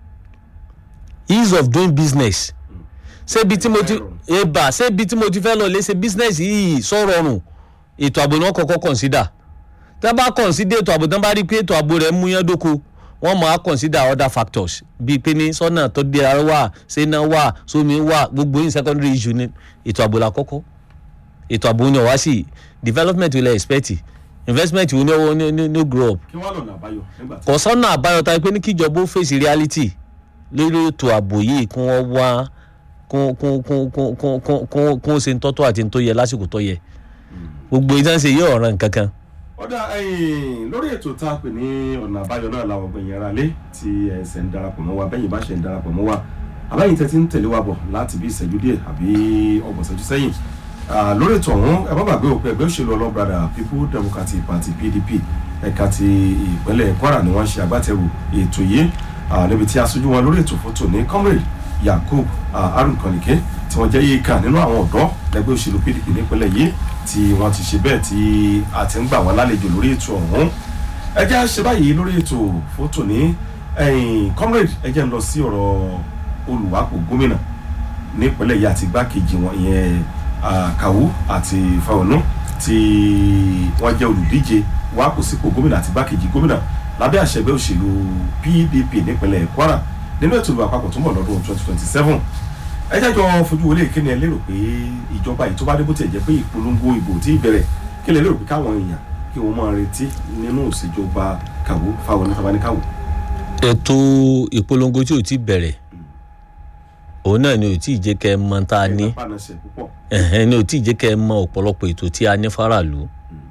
ease of doing business ṣébi tí mo ti eba ṣébi tí mo ti fẹ́ lọ lé ṣe business yìí sọ̀rọ̀ ọ̀run ètò ààbò ni wọ́n kọ́kọ́ consider tẹ́ bá consider ètò ààbò tẹ́ bá rí i pé ètò ààbò rẹ̀ mú yán dóko wọ́n máa consider other factors bíi pé ní sọ́nà tó dé ara wà sẹ́nà wà sómi wà gbogbo yìí secondary issue ni ètò ààbò la kọ́kọ́ ètò ààbò ni ọ̀wá sí development will expect investment will no, no, no, no grow up kí wọ́n lọ́nà àbáyọ nígbà tí. kò sọ́nà àbáyọ ta pé ní kíjọba ó fèsì reality lórí ètò ààbò yìí kí wọ́n wá kún kún kún kún kún kún kún kún ṣe ń tọ́tọ́ àti ń tó yẹ lásìkò tó yẹ gbogbo ìtàn ṣe yóò ràn kankan. ọ̀dà ẹ̀yìn lórí ètò tá a pè ní ọ̀nà àbáyọ náà làwọn ọgbẹ̀yìn ara lé tí ẹsẹ̀ ń darapọ̀ mọ́ wa bẹ́yìn bá ṣe ń darapọ̀ mọ́ wa àbẹ́yìn tẹ́tí ń tẹ̀lé wa bọ̀ láti bí ìṣẹ́jú díẹ̀ àbí ọgbọ̀n ìṣẹ́jú sẹ́yìn Ah, lórí ètò ọ̀hún ẹ má gbàgbé òpin ẹgbẹ́ òṣèlú ọlọ́brada people democratic party pdp ẹ̀ka ti ìpínlẹ̀ kwara ni wọ́n ṣe agbátẹrù ètò yìí Ah, níbi tí aṣojú wọn lórí ètò fótó ní comrade yakub ah, harun kànlìkẹ́ tí wọ́n jẹ́ yíká nínú àwọn ọ̀dọ́ lẹ́gbẹ́ òṣèlú pdp nípínlẹ̀ yìí tí wọ́n ti ṣe bẹ́ẹ̀ tí a ti ń gbà wọ́n lálejò lórí ètò ọ̀hún ẹ jẹ́ á ṣe báyìí lórí ètò fótó ní ẹ̀yìn comrade ẹ jẹ́ ń lọ sí ọ̀rọ̀ olùwàpò gómìnà nípínlẹ̀ yìí àti igbákejì wọn ìyẹn ah, Kawu àti Fáwọnú tí wọ́n jẹ́ olùdíje wàpò sípò gómìnà àti igbákejì gómìnà lábẹ́ àṣẹ ẹgbẹ́ òṣèlú PDP nípínlẹ̀ Kwara nínú ètò ìlú àpapọ̀ tó ń bọ̀ lọ́dún 2027 ẹ jẹ́ jọ fojú wọlé kí ni ẹ lérò pé ìjọba yìí tó bá dé bó tiẹ̀ jẹ́ pé ìpolongo ìbò tí ì bẹ̀rẹ̀ kí ni ẹ lérò pé káwọn èèyàn kí wọ́n máa retí nínú ìṣèjọba Kawu Fáwọnú tàbí Kawu. ètò ìpolongo tí ò ti bẹ̀rẹ̀ òun náà ni ò tí ì jẹ́ kẹ́ ẹ mọ tá a ní ẹ̀ka panasẹ̀ púpọ̀ ẹ̀hẹ́n ni ò tí ì jẹ́ kẹ́ ẹ mọ ọ̀pọ̀lọpọ̀ ètò tí a ní faraàlú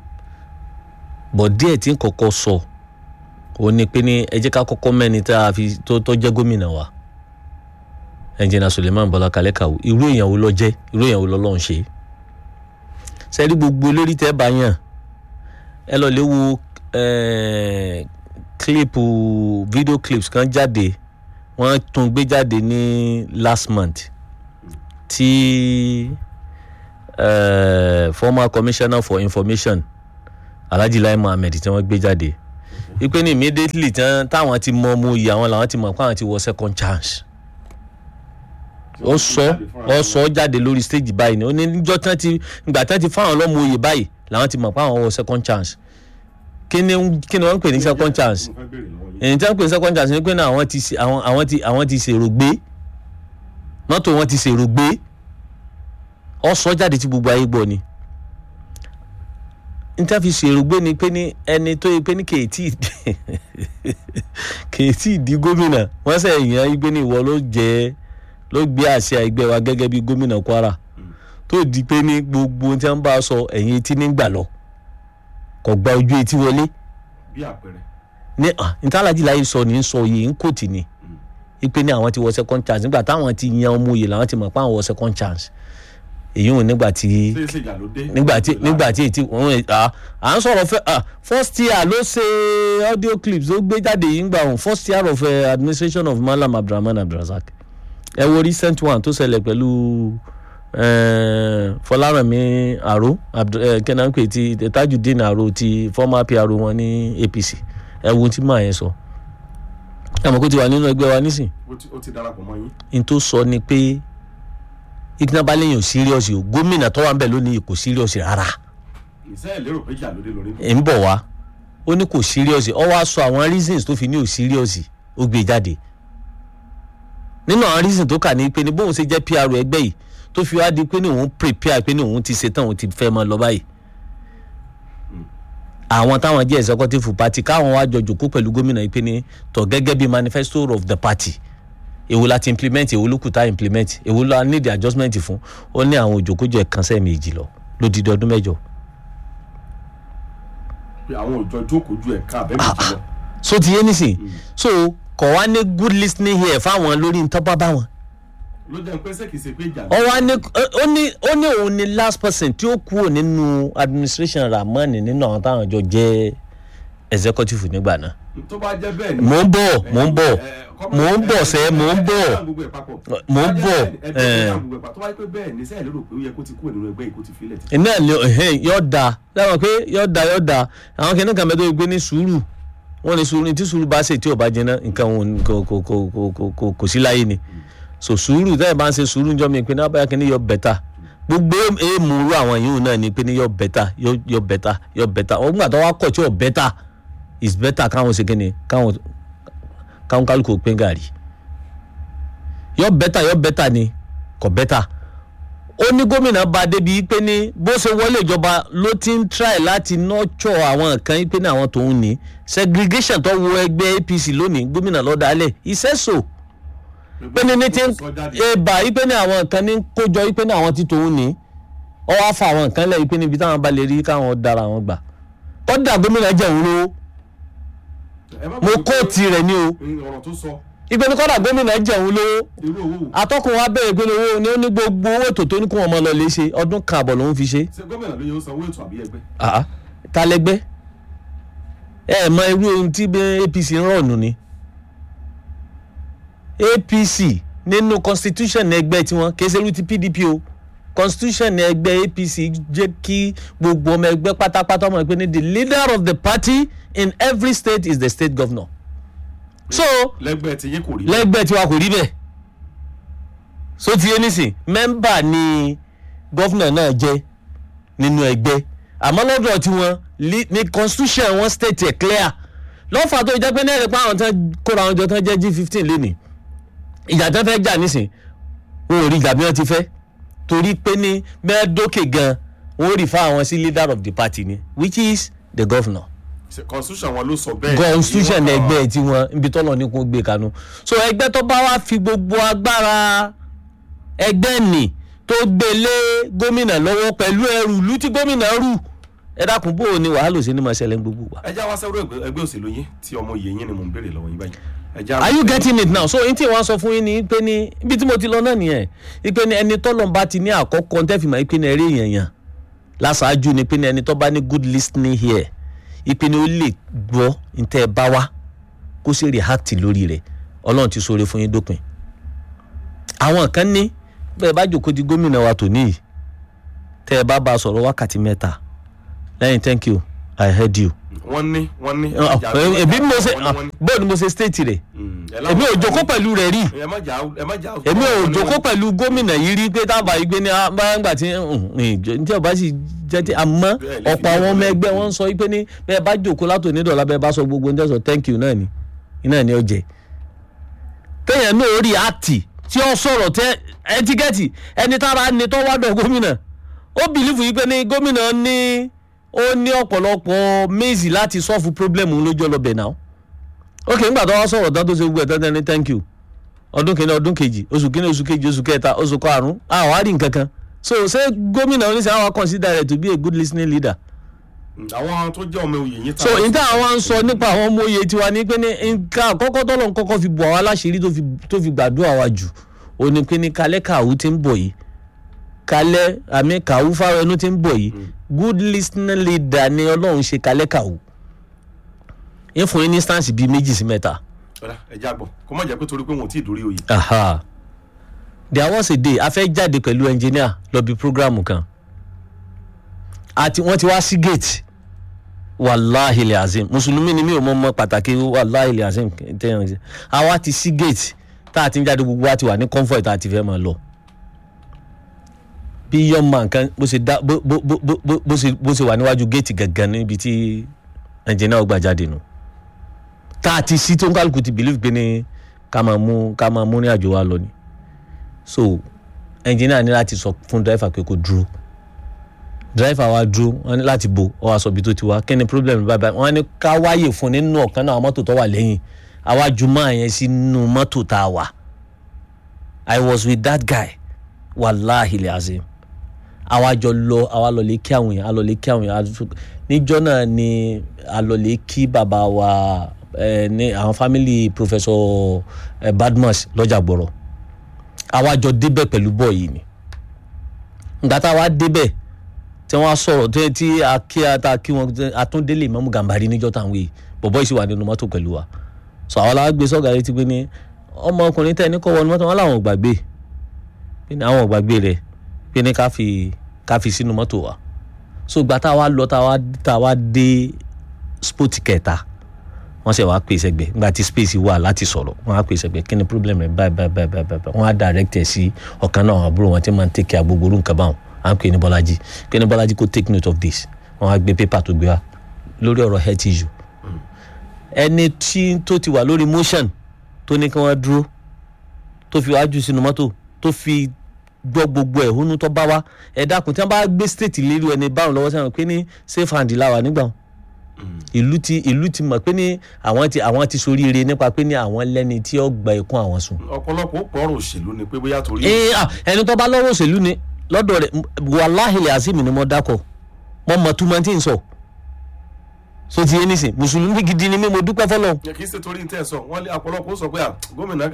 bọ̀ díẹ̀ tí ń kọ́kọ́ sọ òun ni pé ní ẹ jẹ́ ká kọ́kọ́ mẹ́ni tá a fi tó tó jẹ́ gómìnà wa ẹnjìnà Suleiman Bọ́lá Kalẹ́ Kawu irú èèyàn wo ló jẹ́ irú èèyàn wo lọ́lọ́run ṣe sẹ́rí gbogbo elórí tẹ́ bá yàn ẹ lọ lè wo eh, kílípù fídíò clips kan jáde wọ́n tún gbé jáde ní last month tí uh, former commissioner for information alhaji lai muhammed tí wọ́n gbé jáde ipe ní immediately tán táwọn ti mọ ọmọ òye àwọn làwọn ti mọ̀ pé àwọn ti wọ second chance ó sọ ó sọ jáde lórí stage báyìí ni ó ní níjọ́ tán ti ìgbà tán ti fáwọn ọlọ́mọ òye báyìí làwọn ti mọ̀ pé àwọn wọ second chance kí ni kí ni wọ́n ń pè ní second chance mo fẹ́ béèrè lọ́wọ́ yín. èyí tí wọ́n pè ní second chance ni pé náà àwọn ti ṣe- àwọn àwọn ti àwọn ti ṣèrò gbé mọ́tò wọn ti ṣèrò gbé ọ sọ jáde tí gbogbo ayé gbọ́ ni n ta fi ṣèrò gbé ni pé ní ẹni tó yẹ pé ní kèétí kèétí di gómìnà wọ́n sẹ̀ yàn yí pé ní ìwọ ló jẹ́ ló gbé àṣẹ ẹgbẹ́ wa gẹ́gẹ́ bí gómìnà Kwara tó di pé ní gbogbo ohun tí wọ́n bá sọ ẹ̀yìn etí nígbà lọ kò gba ojú etí wọlé bí àpẹẹrẹ ní ah ntàlájì láyé sọ ní sọ yìí ń kòtì ni ipe ní àwọn ti wọ second chance nígbà táwọn ti yan ọmọ òye làwọn ti mọ̀ pé àwọn wọ second chance èyí ò nígbà tí ṣé ṣe ìjà ló dé. nígbà tí nígbà tí ètí òun à à ń sọ̀rọ̀ fẹ́ ah first year ló ṣe audio clips ó gbé jáde yìí ń gbà òun first year of uh, administration of Malam Abdulrahman Abdulrasaq ẹ wo recent one tó ṣẹlẹ̀ pẹ̀lú eh, Fọlárànmí Àró kẹ́nà ń pè ti Tajudeen Àró ti former PRO wọn ní APC ẹ wo ohun tí màá yẹn sọ ẹ mọ̀ kó ti wà nínú ẹgbẹ́ wa nísìn ó ti- ó ti darapọ̀ mọ́ yín. n tó sọ ni pé ìgbìnàbá lẹ́yìn ò serious o gómìnà tó wà ń bẹ̀ lónìí kò serious rárá ìṣe ẹ̀ lérò pé ìjà ló dé lórí. ẹ̀ ń bọ̀ wá ó ní kò serious ọ wá sọ àwọn reasons tó fi ní ò serious ó gbé jáde nínú àwọn reasons tó kà ní pé ní bóun ṣe jẹ́ PR ẹgbẹ́ yìí tó fi wá di pé ní òun prepare pé ní òun ti ṣetán òun ti fẹ́ máa lọ báyìí àwọn táwọn jẹ́ executive party káwọn wá jọ jòkó pẹ̀lú gómìnà yìí pé ní tọ̀ gẹ́gẹ́ bí manifesto of the party èwo la ti implement èwo ló kù tá a implement èwo la need adjustment fún ó ní àwọn òjòkójọ ẹ̀kan sẹ́ẹ̀mejì lọ lódìdí ọdún mẹ́jọ pé àwọn òjò jókòó ju ẹ̀ka àbẹ́mẹ̀jì lọ. so ti yé nísìn so kọ̀ wá ní good listening here fáwọn lórí ntọ́pá báwọn ló jẹ́ pé ṣé kìí ṣe pé ìjà ló ọ wá ní ó ní ó ní òun ni last person tí ó kúrò nínú administration Ramani nínú àwọn táwọn jọ jẹ́ executive nígbà náà tó bá jẹ́ bẹ́ẹ̀ ni. mò ń bọ̀ mò ń bọ̀ mò ń bọ̀ sẹ́ mò ń bọ̀ mò ń bọ̀ ẹ̀. tó bá jẹ́ pé bẹ́ẹ̀ ni sẹ́yìn lérò pé ó yẹ kó ti kúrò nínú ẹgbẹ́ yìí kó ti filẹ̀ ti. iná ni ẹhẹn yọ da lẹ́wọ̀n pé yọ da yọ da àwọn kìnnìkan kan mẹ́tọ́ gbé ní sùúrù wọ́n ní sùúrù ní tí sùúrù bá ṣe tí ò bá jẹná nǹkan òun kò kò kò kò kò kò kò sí láyé ni so sùúrù tẹ́lẹ̀ bá ń ṣe sùúrù njọ́ mi pé ní abáyá kìíní yọ bẹ́tà gbogbo èèmù rú àwọn yìí náà ni pé ní yọ bẹ́tà yọ yọ bẹ́tà yọ bẹ́tà wọ́n gbà tó wá kọ̀ tí ò bẹ́tà is better káwọn ṣe kíni káwọn káwọn kálukú pín gàrí yọ bẹ́tà yọ bẹ́tà ni kò bẹ́tà ó ní gómìnà bá débi pé ní bó ṣe wọlé ìjọba ló ti ń try láti nurture àwọn kan pé ní àwọn tòun ní segregation tó wọ ẹgbẹ́ APC lónìí gómìnà ló dálẹ̀ ìṣẹ́sò pé ní ní ti ń ebà yí pé ní àwọn kan ní kójọ yí pé ní àwọn ti tòun ní ọ wá fa àwọn kan lẹ́yìn pé níbi táwọn bá lè rí káwọn dára wọn gbà kọ́dà gómìnà jẹ̀wọ́n lówó mo kóòtì rẹ̀ ní o ọ̀rọ̀ tó sọ ìpinnu kọ́dà gómìnà jẹ̀wọ́n lówó irú owó wò. atọ́kùn wa bẹ̀rẹ̀ pé owó ni ó ní gbogbo owó ètò tó ní kó wọn mọ lọ lè ṣe ọdún kan àbọ̀ lòún fi ṣe. ṣé gómìnà ló yẹ ó sanwó ètò àbí ẹgbẹ́. àá ta lẹgbẹ́ ẹ ẹ mọ irú ohun tí bẹ- APC ń rọ̀nù ni APC nínú constitution ẹgbẹ́ tiwọn kì í ṣe irú ti PDP o constitution ẹgbẹ́ APC jẹ́ kí gbogbo ọmọ ẹgbẹ́ pátápátá ọmọ ẹgbẹ́ ní the leader of the party in every state is the state governor so lẹ́gbẹ́ tí yín kò rí. lẹ́gbẹ́ tiwa kò rí bẹ́ẹ̀ so ti yé nísìn mẹ́mbà ni gọ́fúnà náà jẹ́ nínú ẹgbẹ́ àmọ́ lọ́dọ̀ tiwọn li- ní constitution wọn state ẹ̀ clear lọ́fà tó jẹ́ pé náírà pé àwọn tán kóra àwọn jọ tán jẹ́ G15 lónìí ìjà tán fẹ́ jà nísìn wọn ò rí ìjà bí wọ́n ti fẹ́ torí pé ní mẹ́ẹ̀ẹ́dókè gan wọn ò rí fún àwọn sí leader of the party ni which is the governor Ṣé constitution wọn ló sọ bẹ́ẹ̀. constitution Ìwọ- ẹgbẹ́ tí wọ́n ibi tọ́lọ̀ ní kó gbé kanú so ẹgbẹ́ tó bá wá fi gbogbo agbára ẹgbẹ́ nì tó gbé lé gómìnà lọ́wọ́ pẹ̀lú ẹrù ìlú tí gómìnà rù ẹ dákun bó o ní wàhálà òsì ní máa ṣẹlẹ̀ ní gbogbo wa. ẹ já wá sẹ́rú ẹgbẹ́ ẹgbẹ́ òṣèlú yín tí ọmọ yìí yín ni mò ń béèrè lọ́wọ́ yín báyìí. ẹ já are you getting it now so n tí wọ́n sọ fún yín ni pé ní ibi tí mo ti lọ náà nìyẹn ipe ní ẹni tọ́lọ̀ bá ti ní àkọ́kọ́ tẹ́fìmọ̀ ipe ní ẹrí èèyàn yàn láṣáájú ni pé ní ẹni tó bá ní good listening here ipe ní ó lè gbọ́ ntẹ́ ẹ bá wá kó sì react lórí rẹ̀ ọlọ́run ti sọ̀rọ̀ fún yín dópin àwọn kan ní bẹ́ẹ̀ bá jòkó di gómìnà wa tò níyì tẹ́ ẹ bá bá a sọ̀rọ̀ wákàtí mẹ́ta lẹ́yìn thank you i heard you. wọ́n ní wọ́n ní. èmi mo ṣe bó ni mo ṣe state rẹ̀ èmi ò jókòó pẹ̀lú rẹ̀ rí ẹ má jà ẹ má jà. èmi ò jókòó pẹ̀lú gómìnà yìí rí pé tábà yìí gbé ní báyàngbà tí tí ọba sì jẹ́ tí àmọ́ ọ̀pọ̀ àwọn ọmọ ẹgbẹ́ wọn ń sọ pé ní bẹ́ẹ̀ bá jókòó látò ní dọ̀là bẹ́ẹ̀ bá sọ gbogbo ní tẹ̀sán thank you náà ni iná ni ó jẹ téèyàn náà rí àtì tí ó sọ̀rọ̀ tẹ ẹtíkẹ́tì ẹni tára ni tó wádọ̀ gómìnà ó bìlífù yìí pé ní gómìnà ní ó ní ọ̀pọ̀lọpọ̀ méjì láti sọ́ọ̀fù pírọ́blẹ́mù lójú ọlọ́bẹ̀ náà ok nígbà tó wá sọ̀rọ̀ tán tó ṣe gbogbo ẹ̀ tán tán ní thank you ọdún kìíní ọdún kejì oṣù kìíní oṣù kejì oṣù kẹta oṣù karùn-ún àwọn àárín kankan so ṣé gómìnà oníṣẹ́ àwọn consider rẹ̀ to be a good listening leader. àwọn tó jẹ́ ọmọ òye yín. so ìta àwọn ń sọ nípa àwọn ọmọ òye tiwa ní pé ní nǹkan àkọ́kọ́ tọ́lọ̀ ń kọ́kọ́ fi bọ̀ àwọn aláṣírí tó fi gbàdúrà wa jù ó ní pé ní kalẹ́ kàwú ti ń bọ̀ yìí kalẹ́ àmì kàwú fáwọnú ti ń bọ̀ yìí good listening leader ni ọlọ́run ṣe kalẹ́ kàwú ń fún yín ní instance bíi méjì sí mẹ́ta. ọ̀rẹ́ ẹ já gbọ́ kó má jẹ́ pé torí pé wọn ò tí ì dórí oyè. aha there was a day a fẹ́ jáde pẹ̀lú engineer lọ bí programu kan àti wọ́n ti wá sí gate wàláhì lè azim mùsùlùmí ni mi ò mọ mọ pàtàkì wàláhì lè azim tẹ́yàn ṣe àwa ti sí gate tá a ti ń jáde gbogbo wa ti wà ní comfort tá a ti fẹ́ máa lọ bí yọ̀ọ̀mà nǹkan bó ṣe dá bó bó bó bó bó ṣe bó ṣe wà níwájú gate gangan níbi tí engineer ó gbà jáde nù tá a ti sí tó ń kálukú ti believe pé ní ká máa mú ká máa mú ní àjò wa lọ ni so engineer ní láti sọ fún driver pé kó dúró driver wa dúró wọn ní láti bo ọ wá sọ ibi tó ti wá kí ni problem bá báyìí wọn ní ká wáyè fún nínú ọ̀kan náà mọ́tò tó wà lẹ́yìn àwa ju máa yẹn sínú mọ́tò tá a wà i was with that guy wàláhi lẹ́azim àwa jọ lọ àwa lọ lè kí àwọn èèyàn a lọ lè kí àwọn èèyàn níjọ́ náà ni a lọ lè kí bàbá wa ẹ ní àwọn family professor ẹ badmus lọ́jà gbọ́rọ̀ àwa jọ débẹ̀ pẹ̀lú bọ́ọ̀ yìí ni ìgbà tá a wá débẹ̀ tí wọ́n á sọ̀rọ̀ tí tí a kí a ta kí wọn àtúndélé Ìmámù Gàmbàrí níjọ́ táwọn yìí bọ̀bọ́ yìí sì wà nínú mọ́tò pẹ̀lú wa sọ àwọn làwọn gbé sọ́gà létí pé ní ọmọkùnrin tẹ́ ní kọ́ wọnú mọ́tò wọn làwọn ò gbàgbé pé ní àwọn ò gbàgbé rẹ̀ pé ní ká fi ká fi sínú mọ́tò wa so ìgbà tá a wá lọ tá a wá tá a wá dé sport kẹta wọ́n ṣe wàá pè sẹ́gbẹ̀ nígbà tí space wà láti sọ̀rọ̀ wọ́n á pè sẹ́gbẹ̀ kí ni problem rẹ̀ báyìí báyìí báyìí báyìí wọ́n á direct ẹ̀ sí ọ̀kan náà àwọn àbúrò wọn tí máa ń take care gbogbo orú nǹkan báwọn à ń pè ní bọ́lájí pé ní bọ́lájí kó take note of this wọ́n á gbé paper tó gbé wa lórí ọ̀rọ̀ health issue ẹni tí tó ti wà lórí motion tó ní kí wọ́n dúró tó fi wájú sínú mọ́tò tó fi gbọ́ gbogbo ẹ̀hónú tó bá wa ẹ dákun tí wọ́n bá gbé state lérí ẹni báwọn lọ́wọ́ sẹ́wọ̀n pé ní safe hand la wà nígbà wọn ìlú ti ìlú ti mọ̀ pé ní àwọn ti àwọn ti soríire nípa pé ní àwọn lẹ́ni tí ó gba ikún àwọn sùn. ọ̀pọ̀lọpọ̀ ó pọ̀rọ̀ òṣèlú ni pé bóyá torí. ee ah ẹni tó bá lọ́wọ́ òṣèlú ni lọ́dọ̀ rẹ̀ wàláhìlì azim ni mo dákọ̀ mo mọ̀ tó máa ti ń sọ so ti yé nísìn mùsùlùmí gidi ni mí mo dúpẹ́ fọlọ́. kì í ṣe torí ntẹ́ sọ wọ́n lé ọ̀pọ̀lọpọ̀ ó sọ pé gómìnà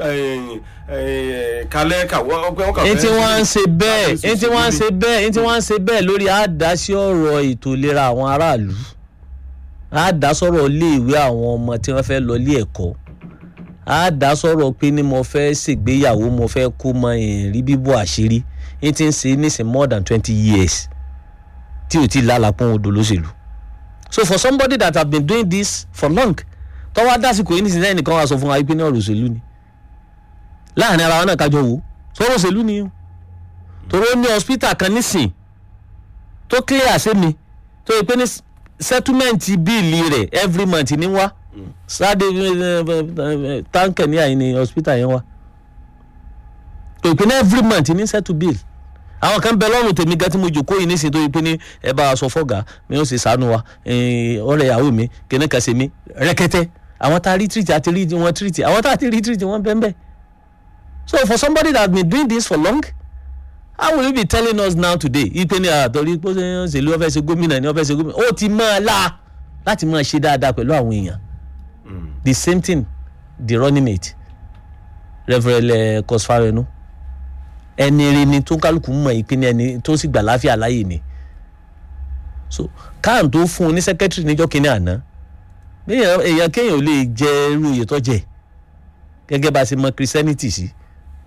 kalẹ́ kàwọ́ ọgbẹ́ wọn kà fẹ́. ẹni tí wọ́n ń ṣe bẹ́ẹ̀ ẹni tí wọ́n ń ṣe bẹ́ẹ̀ ẹni tí wọ́n ń ṣe bẹ́ẹ̀ lórí àdásí ọ̀rọ̀ ètò ìlera àwọn aráàlú àdásọ̀rọ̀ iléèwé àwọn ọmọ tí wọ́n fẹ́ lọ ilé ẹ̀kọ́ àdásọ̀rọ̀ pé ní mo fẹ́ ṣègbéyàwó mo fẹ́ kó mọ ìrìn bíbọ̀ àṣírí ní ti ń ṣe nísìn more than twenty years tí ò tí lálàpọ̀n odò lóṣèlú so for somebody that have been doing this for long tọ́wọ́ dásìkò yìí nísìnyí ẹnìkan wá sọ fún wa pé ní ọ̀rọ̀ òṣèlú ni láàrin ara wọn náà kájọ wò sọ̀rọ̀ òṣèlú ni o torí ó ní hospital kan nísìn tó clear sí mi tó yẹ pé ní settlement bíìlì rẹ̀ every month ní wá sáde táǹkì ní àyìn ní hospital yẹn wá tó yẹ pé ní every month ní settle bill àwọn kan bẹ lọ́rùn tèmi gan tí mo jòkó yìí nísìnyí tó yẹ pé ní ẹ bá a sọ fọ́gà mi ó sì sànú wa ọ̀rẹ́ ìyàwó mi kìnní kan ṣe mí rẹ́kẹ́tẹ́ àwọn tá a rí treat àti rí wọn treat àwọn tá a ti rí treat wọn bẹ́ẹ̀ bẹ́ẹ̀ so for somebody that has been doing this for long how will you be telling us now today ipe ni àtọ̀rí pé ṣèlú ọ̀fẹ́ ṣe gómìnà ni ọ̀fẹ́ ṣe gómìnà ó ti máa la láti máa ṣe dáadáa pẹ̀lú àwọn èèyàn the same thing the running mate Reverend Kosfarenu ẹni rí ni tó kálukú mọ̀ ìpín ẹni tó sì gbà láfíà láàyè ni so káàn tó fún un ní secretary níjọ́ kínní àná èèyàn kéèyàn ò lè jẹ irú oyè tó jẹ gẹ́gẹ́ bá a ṣe mọ̀ christianity sí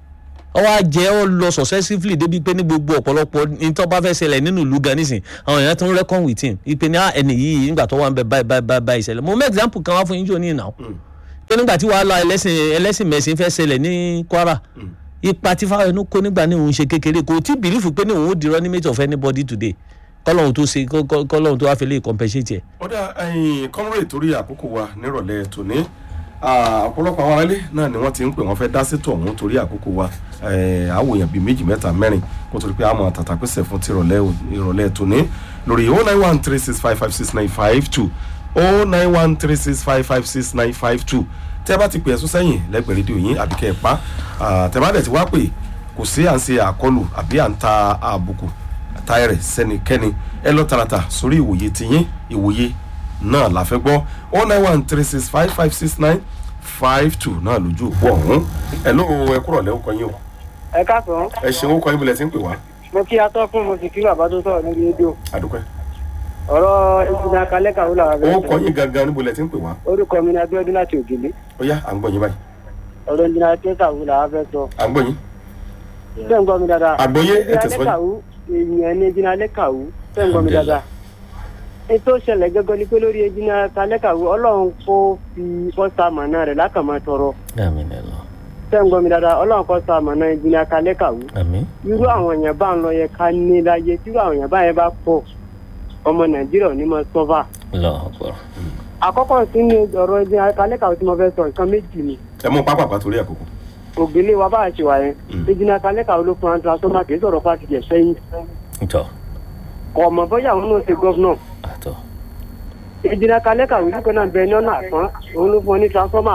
ọwọ́ ajẹ́ ọ lọ successively débi pé ní gbogbo ọ̀pọ̀lọpọ̀ ní tó bá fẹ́ ṣẹlẹ̀ nínú ìlú gan nísìn àwọn èèyàn tó ń reckon with him ìpè ní ah, ẹni yìí nígbà tó wà ń bẹ báyìí báyìí báyìí báyìí ṣẹlẹ̀ mo mú example kan wá fún yín jò ní ìnáwó pé nígbà tí wàhálà ẹlẹ́sìn ẹlẹ́sìn mẹ̀sìn fẹ́ ṣẹlẹ̀ ní Kwara ipa tí Fáwẹnú kó nígbà ní òun ṣe kékeré kò tí bìlífù pé ní òun ó di running mate of anybody today kọ́lọ́hún tó ṣe kọ́- kọ́- kọ́lọ́hún tó wá fi lè compensate ẹ̀. ọ̀dà ẹ̀yìn kọ́mọ́rẹ́ torí àkókò wa nírọ̀lẹ́ tòní ah, ọ̀pọ̀lọpọ̀ àwọn aráalé náà ni wọ́n ti ń pè wọ́n fẹ́ dá sétò ọ̀hún torí àkókò wa eh, àwòyàn bíi méjì mẹ́ta mẹ́rin kó torí pé àmọ́ tàtà pèsè fún ti ìrọ̀lẹ́ ò- ìrọ̀lẹ́ tòní lórí oh nine one three six five five six nine five two oh nine one three six five five six nine five two tẹ́ bá ti pè ẹ̀sùn sẹ́yìn lẹ́gbẹ̀ẹ́ rédíò yín àbí kẹ́ ẹ̀ pa ah, tẹ́ bá dẹ̀ ti wá pè kò sí à ń ṣe àkọlù àbí à ń ta àbùkù táyẹ̀rẹ̀ sẹ́nikẹ́ni ẹ lọ tààràtà sórí ìwòye tiyín ìwòye náà la fẹ́ gbọ́ one nine one three six five five six nine five two náà lójú òpó ọ̀hún ẹ ló ẹ kúrọ̀ lẹ́wọ́ kan yín o ẹ káàsán ẹ ṣeun ó kọ́ yín bọ̀lẹ̀ tí ń pè wá mo kí atọ́ fún mo sì kí bàbá tó sọ̀rọ̀ níbi rédíò àdúpẹ́ ọ̀rọ̀ ìṣúná kalẹ́ kàwé làwọn ó abẹ́rẹ́ kọ́ yín gangan ní bọ̀lẹ̀ tí ń pè wá orúkọ mi ni Abíọ́dún láti Ògèlè ó yá à ń gbọ́ yín báyìí ọ̀rọ̀ ìṣúná kalẹ́ kàwé làwọn fẹ́ sọ à ń gbọ́ yín ṣé ń gbọ́ mi dáadáa àgbọ́yé ẹ ìṣúná tẹ̀síwájú kàwé èèyàn ní ìṣúná kalẹ́ kàwé ṣé ń gbọ́ mi dáadáa ètò ìṣẹ̀lẹ̀ gẹ́gẹ́ ni pé lórí ìṣúná kalẹ́ kàwé Ọlọ́run kó fi kọ́sà mọ̀nà rẹ̀ lákàmọ́ tọrọ àmín ẹ lọ ṣé ń gbọ́ mi dáadáa Ọlọ́run kọ́sà mọ̀nà ìṣúná kalẹ́ kàwé àmín irú àwọn èèyàn bá ń lọ yẹ ká ní láyé tí irú àwọn èèyàn bá yẹn bá pọ̀ ọmọ Nàìjíríà ò ní mọ sọ́fà lọ́ọ̀ pọ̀. àkọ́kọ́ sí ní ọ̀rọ̀ ẹni alẹ́kàwé tí mo fẹ́ sọ nǹkan méjì ni ẹ mú pápápá torí àkókò ògbélé wa bá a ṣe wà yẹn Mm. ìjìnà alẹ́kàwé ló fún antrasoma kì í sọ̀rọ̀ fásitì ẹ̀ sẹ́yìn ntọ́ kọ̀ mọ̀ bóyá àwọn náà ṣe gọ́fúnà àtọ́ ìjìnà alẹ́kàwé nípa náà bẹ ní ọ̀nà àpọ́n òun ló fún ọ ní transformer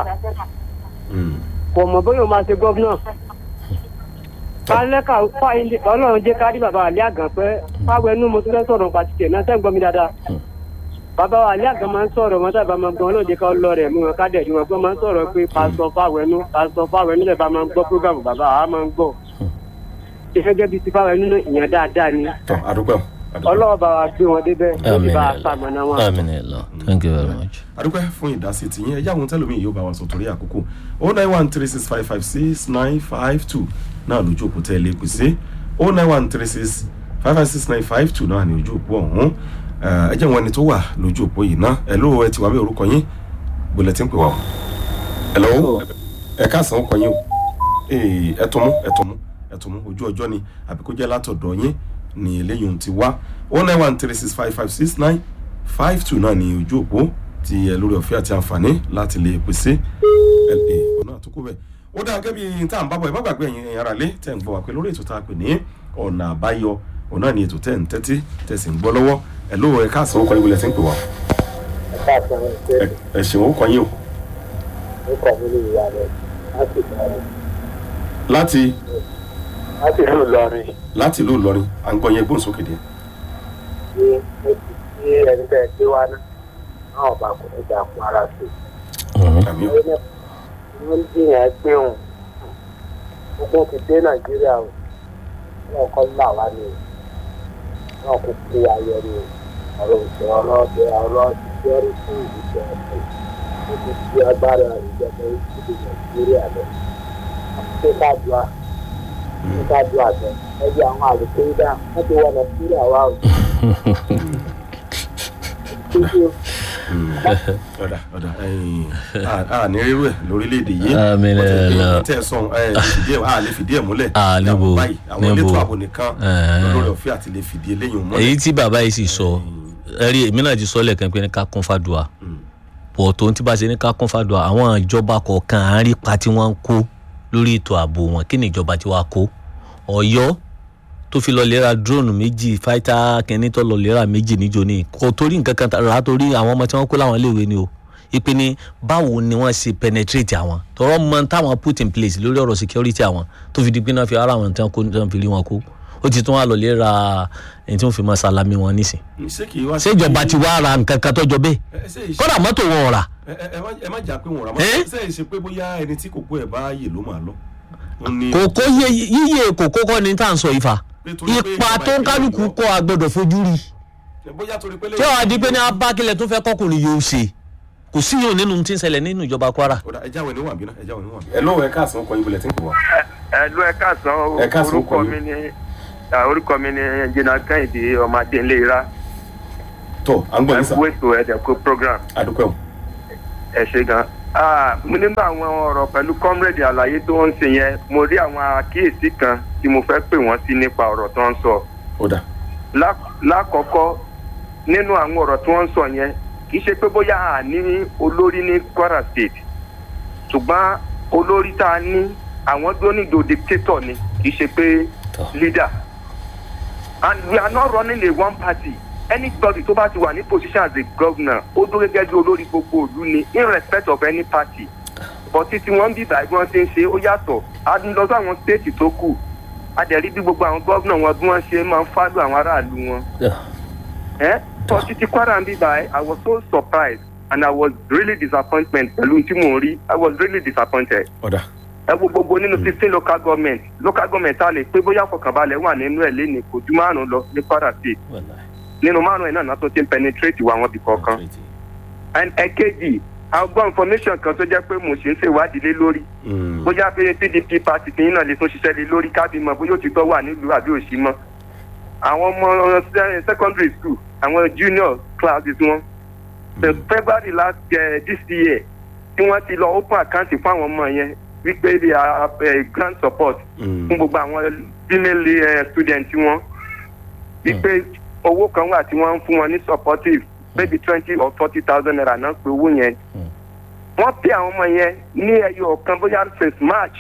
kọ̀ mọ̀ bóyá o máa ṣe gọ́fúnà alẹ́kàwé fáyín ọlọ́run jẹ́ kárí bàbá àlẹ́ àgàn pé fáwọn ẹnu mo tún fẹ́ sọ̀rọ̀ pàtìkì ẹ̀ náà sẹ́ ń gbọ́ mi dáadáa Mm. bàbá wa àlẹ́ àgàn máa ń sọ̀rọ̀ mọ́tà bá máa gbọ́n lóde ká lọ rẹ̀ mú wọn ká dẹ̀ ju wọn gbọ́n máa ń sọ̀rọ̀ pé pásítọ̀ fáwẹ̀nú pásítọ̀ fáwẹ̀nú lẹ̀ bá máa ń gbọ́ prógámù bàbá àá máa ń gbọ́ ṣe gẹ́gẹ́ bíi ti fáwẹ̀nú náà ìyẹn dáadáa ni tọ́ àdúpẹ́ o àdúpẹ́ ọlọ́wọ́ bá wa gbé wọn débẹ̀ lórí àmín bá a ẹ lọ sàmọ̀nà wọn. àmín ẹ lọ thank you very much. àdúpẹ́ fún ìdásí tiyín ẹ yáwọn tẹ́lómi yóò bá wa sọ torí àkókò oh nine one three six five five six nine five two náà lójú òpó tẹ́ ẹ lè pè sí oh nine one three six five five six nine five two náà ní ojú òpó ọ̀hún ẹ jẹ́ wọn ẹni tó wà lójú òpó yìí ná ẹ ló ẹ ti wá bí orúkọ yín gbọ́dọ̀ tí ń pè wá o ẹ lọ́wọ́ ẹ káàsán ọkọ yín o Ee, ẹ tún mú ẹ tún mú ẹ tún mú ojú ọjọ́ ni àbí kó jẹ́ látọ̀dọ̀ yín ní eléyìí ohun ti wá oh nine one three six five five six nine five two náà ní ojú òpó ti ẹ lórí ọ̀fẹ́ àti àǹfààní láti lè pèsè ẹ ẹ ọ̀nà àtúkò bẹ́ẹ̀ ó dáa gẹ́gẹ́ bí tá à ń bábọ̀ ẹ má gbàgbé ẹ̀yin ẹ̀yin ara lé tẹ̀ ń gbọ́ wá pé lórí ètò tá a pè ní ọ̀nà àbáyọ ọ̀nà ni ètò tẹ̀ ń tẹ́tí tẹ̀ sì ń gbọ́ lọ́wọ́ ẹ ló ẹ káàsán ó kọ́ ibùlẹ̀ tí ń pè wá ẹ ẹ ṣeun ó kọ́ yín o láti láti ìlú Ìlọrin láti ìlú Ìlọrin à ń gbọ́ yẹn gbóhùn sókè díẹ̀ ní tí ẹni bẹ́ẹ̀ gbé wá náà náà bá kò ní dà fún ara sí àmì o wọ́n jìyàn gbé òun ogun ti dé Nàìjíríà o wọn kọ́ là wá ní o wọn kò kú ayọ̀ ní o ọ̀rọ̀ òṣèlú ọlọ́dẹ ọ̀rọ̀ ìṣẹ́rí fún ìdíje ọ̀sẹ̀ ó ti di agbára ìjọba ìdíje Nàìjíríà lọ ṣé ká ju a ṣé ká ju àjọ ẹbí àwọn àlùkò dá wọn ti wọ Nàìjíríà wá o. ọ̀dà ọ̀dà ẹ̀yìn a ní rírú ẹ̀ lórílẹ̀‐èdè yìí Àmín Wọ́n ti ẹ̀ gbé lọ. tẹ̀ sọ̀n ẹ̀ lè fìdí ẹ̀ a lè fìdí ẹ̀ múlẹ̀ Ah, níbo, Àwọn báyìí, àwọn níbo. elétò ààbò nìkan Ẹ̀ẹ́. lórí ọ̀fẹ́ àti lè fìdí eléyìí múlẹ̀. èyí tí bàbá yìí sì sọ ẹ rí èmi náà ti sọ lẹ́ẹ̀kan pé ní ká kún fàdùà pọ̀ tó ń tí bá ṣe ní ká kún fàdùà àwọn ìjọba kọ̀ọ̀kan à ń rí pa tí wọ́n ń kó lórí ètò ààbò wọn kí ni ìjọba tí wàá kó ọ̀yọ́ tó fi lọ lera drone méjì fáítà kẹ́ni tó lọ lera méjì níjó ní kò torí nǹkan kan rà á torí àwọn ọmọ tí wọ́n kó láwọn iléèwé ni o ìpè ní báwo ni wọ́n ṣe penetrate àwọn tọrọ mọ táwọn put in place lórí ọ̀rọ̀ security àwọn tó fi di pé náà fi ara àwọn tí wọ́n kó tí wọ́n fi rí wọn kó ó ti tún wà lọ lera ẹni tí wọ́n fi máa salami wọn nísìn ṣé kì í wá ṣé ìjọba ti wá ra nǹkan kan tọ́jọ́ bẹ́ẹ̀ ẹ ṣe ìṣe kódà mọ́tò wọn ò rà ẹ ẹ- ẹ má- ẹ má jà pé wọn rà Ẹ́? mọ́ ṣe ìṣe pé bóyá ẹni tí kò kó ẹ̀ bá yè ló máa lọ. Ó ní- kòkó yé- yíyẹ kòkó kọ́ ni tá à ń sọ ìfà pé torí pé ipa ìjọba tó ń ìpínlẹ̀ kálukú Ọ̀yọ́- kọ́ agbọ́dọ̀ fojú rí bóyá torí pé tí wàá di pé ní abákilẹ̀ tó fẹ́ kọkùnrin yóò ṣe kò sí yóò nínú tí ń ṣẹlẹ̀ nínú ìjọba kwara. ó dà ẹja wo ni wà bí náà ẹja wo ni wà bí. ẹ lọ́wọ́ ẹ káàsán ọkọ̀ yín bulẹ̀ tí ń pè wá. ẹlú ẹ káàsán o. Ẹ káàsán, orúkọ orúkọ mi ni ah, orúkọ mi ni jìnnà kẹ́hìndé ọmọdé ńlẹ́ra tọ́ à ń gbọ́ ẹ yín sà kú ètò ẹ̀dẹ̀kú program àdúpẹ́ o. ẹ ṣe gan. Ah, mo nínú àwọn ọ̀rọ̀ pẹ̀lú comrade àlàyé tó ń ṣe yẹn mo rí àwọn àkíyèsí kan tí mo fẹ́ pè wọ́n sí nípa ọ̀rọ̀ tó ń sọ. ó dà Lá- lákọ̀ọ́kọ́ nínú àwọn ọ̀rọ̀ tí wọ́n ń sọ yẹn kì í ṣe pé bóyá a ní olórí ní kwara state ṣùgbọ́n olórí tá a ní àwọn dónídò dictator ni kì í ṣe pé leader and we are not running a one party anybody tó bá ti wà ní position as a governor ó dúró gẹ́gẹ́ bí olórí gbogbo ìlú ni in respect of any party but títí wọ́n ń bí ìgbà bí wọ́n ti ń ṣe ó yàtọ̀ a ń lọ sí àwọn state tó kù a dẹ̀ rí bí gbogbo àwọn gómìnà wọn bí wọ́n ṣe máa ń fádùn àwọn aráàlú wọn ẹ tọ́ títí kwara ń bí báyìí i was so surprised and i was really disappointed pẹ̀lú tí mò ń rí i was really disappointed ó dà ẹ wo gbogbo nínú sixteen local government local government a lè pé bóyá fọkànbalẹ̀ wà nínú ẹ̀ lẹ́nu kò ju márùn-ún lọ ní kwara state nínú márùn-ún ẹ̀ náà náà tó ti ń penetrate wà wọn bì kọ̀ọ̀kan and ẹ̀kejì àwọn gbọ́ information kan tó jẹ́ pé mo ṣe ń ṣèwádìí lé lórí Mm. bóyá pé pdp party kìíní náà lè tún ṣiṣẹ́ lé lórí kábí mọ̀ bóyá òtítọ́ wà nílùú àbí òsì mọ́ àwọn ọmọ se- secondary school àwọn junior classes wọn the february last uh, this year tí wọ́n ti lọ open account fún àwọn ọmọ yẹn wípé they are uh, grant support Mm. fún gbogbo àwọn female uh, students wọn wípé owó kan wà tí wọ́n ń fún wọn ní supportive maybe twenty or forty thousand naira náà pé owó yẹn wọ́n pè àwọn ọmọ yẹn ní ẹyọ kan bóyá since march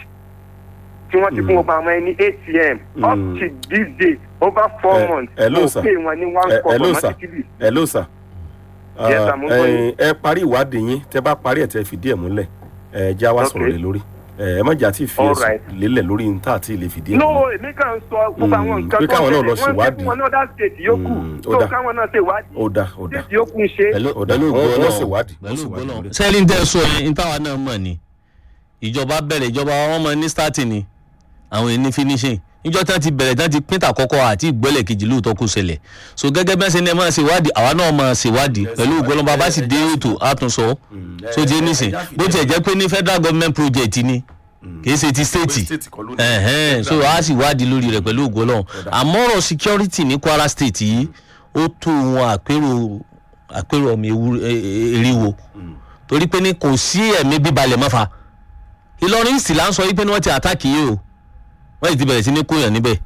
tí wọ́n ti fún gbogbo àwọn ẹni atm up Mm. to this day over four Eh, months hello, wọ́n sir. pè wọn ní one Eh, four hello, for sir. monthly hello sir. Yes, sir, mo ń gbọ́ yín. ẹ ẹ parí ìwádìí yín tẹ bá parí ẹ tẹ fìdí ẹ múlẹ̀ ẹ já wá sọ̀rọ̀ Okay. lé lórí ẹ ẹ má jà tí ì fi All ẹ̀sùn right. lélẹ̀ lórí ní tá àti ilé fìdí ẹ no múlẹ̀. èmi kàn ń sọ gbogbo àwọn Mm, nǹkan pé káwọn náà lọ wọ́n ṣe ṣèwádìí. fún wọn ní other state yòókù Mm, ó tó dà. káwọn náà ṣèwádìí ó dà ó dà state yòókù ń ṣe pẹ̀lú ó dà pẹ̀lú wọ́n wọ́n ìgbọ́lọ̀ ṣèwádìí wọ́n pẹ̀lú ṣèwádìí ìgbọ́lọ̀ lórí ẹ̀. sẹ́ẹ̀lì ń tẹ́ sọ yẹn ní táwa náà mọ̀ ni ìjọba bẹ̀rẹ̀ ìjọba wọn mọ ní starting ni àwọn èyí ní finishing níjọ́ tí wọ́n ti bẹ̀rẹ̀ tí wọ́n ti pín tàkọ́kọ́ àti ìgbọ́lẹ̀ kejì lóòótọ́ kó ṣẹlẹ̀ so gẹ́gẹ́ bẹ́ẹ̀ ṣe ní ẹ máa ṣèwádìí àwa náà máa ṣèwádìí pẹ̀lú ìgbọ́lọ̀ bàbá sì dé ètò àtúnṣọ so ti nísìn bó tiẹ̀ jẹ́ pé ní federal government project ni kì í ṣe ti state state kọ́ ló ní. ẹ̀hẹ́n so a sì wádìí lórí rẹ̀ pẹ̀lú ògo Ọlọ́run àmọ́ ọ̀rọ̀ security ní Kwara state yìí ó tó wọn àpérò àpérò ọmọ ewu- e- e- eriwo torí pé ní kò sí ẹ̀mí bíbalẹ̀ mọ́fà Ìlọrin sì là ń sọ yìí pé ní wọ́n ti àtàkì yìí o wọ́n sì ti bẹ̀rẹ̀ sí ní kóyàn níbẹ̀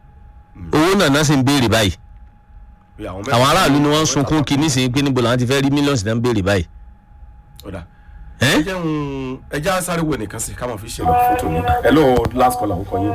owó náà náà sì ń béèrè báyìí Pé àwọn àwọn aráàlú ni wọ́n ń sunkún kí nísìnyí pé níbo làwọn ti fẹ́ rí mílíọ̀nù náà ń béèrè báyìí. ó dà ẹ́ ẹ jẹun ẹ já sáré wo nìkan sí ká máa fi ṣe lọ fótó mi hello last caller ó kọ yín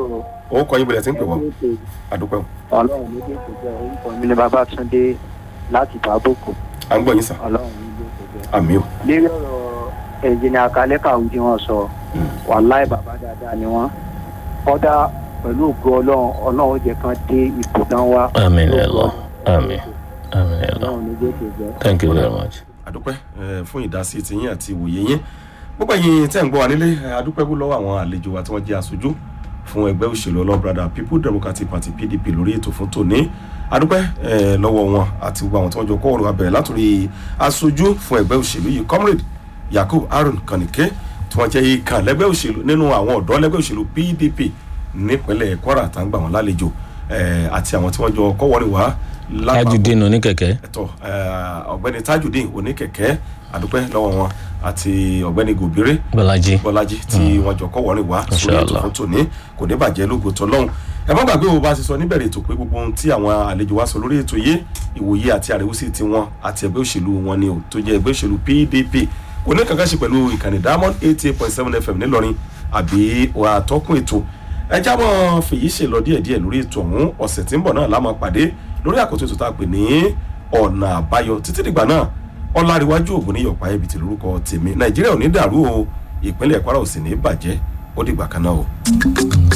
ó kọ yín bẹ̀rẹ̀ sí ń pè wọ́n àdúpẹ́ o. ọlọ́run ní jésù jẹ́ orúkọ mi ní babatunde láti bàbókò à ń gbọ́ yín sà ọlọ́run ní jésù jẹ́. àmì o. lérí ọ̀rọ̀ ẹ̀jìnì àkàlẹ́kà ohun tí wọ́n sọ wàláì bàbá dáadáa ni wọ́n kọ́dà pẹ̀lú ògo ọlọ́run ọlọ́run ó jẹ́ kan dé ipò tán wá. Àmín Lógo Allah. Ọlọ́run. Àmín. Àmín Allah. ọlọ́run ní jésù jẹ́. thank you very much. àdúpẹ́ eh, fún ìdásí tiyín àti ìwòye yín gbogbo ẹ̀yin tẹ́ ń gbọ́ wa nílé eh, àdúpẹ́ bú lọ́wọ́ àwọn àlejò wa tí wọ́n jẹ́ aṣojú fún ẹgbẹ́ òṣèlú ọlọ́brada people democratic party pdp lórí ètò fún tòní àdúpẹ́ eh, lọ́wọ́ wọn àti gbogbo àwọn tí wọ́n jọ kọ́ ọ̀rọ̀ abẹ̀rẹ̀ látòrí aṣojú fún ẹgbẹ́ òṣèlú yìí comrade yakub harun kanike tí wọ́n jẹ́ ìkàn lẹ́gbẹ́ òṣèlú nínú àwọn ọ̀dọ́ lẹ́gbẹ́ òṣèlú pdp nípínlẹ̀ kwara tá ń gbà wọ́n lálejò eh, àti àwọn tí wọ́n jọ kọ́ wọ́rin wá lápapọ̀ tajudeen oníkẹ̀kẹ́. ẹtọ ọ̀gbẹ́ni tajudeen oníkẹ̀kẹ́ àdúpẹ́ lọ́wọ́ wọn àti ọ̀gbẹ́ni gòbíré bọ́lájí. bọ́lájí tí wọ́n jọ kọ́ wọ́rin wá sórí ètò Inshallah. fún tòní kò ní bàjẹ́ lógo tọ́lọ́hún ẹ má gbàgbé wo bá a ti sọ níbẹ̀rẹ̀ ètò pé gbogbo ohun tí àwọn àlejò wa sọ lórí ètò yìí ìwòye àti àríwísí tiwọn àti ẹgbẹ́ òṣèlú wọn ni ò tó jẹ́ ẹgbẹ́ òṣèlú pdp kò ní kankan ṣe pẹ̀lú ìkànnì diamond eighty eight point seven fm nílọrin àbí àtọ́kùn ètò ẹ já mọ́ fèyí ṣe lọ díẹ̀díẹ̀ lórí ètò ọ̀hún ọ̀sẹ̀ tí ń bọ̀ náà la máa pàdé lórí àkótó ètò tá a pè ní ọ̀nà àbáyọ títí dìgbà náà ọláríwájú ògùn ní yọ̀pá ibi tí lórúkọ tèmi nàìjíríà ò ní dàrú o ìpínlẹ̀ kwara ò sì ní bàjẹ́ ó dìgbà kan náà o.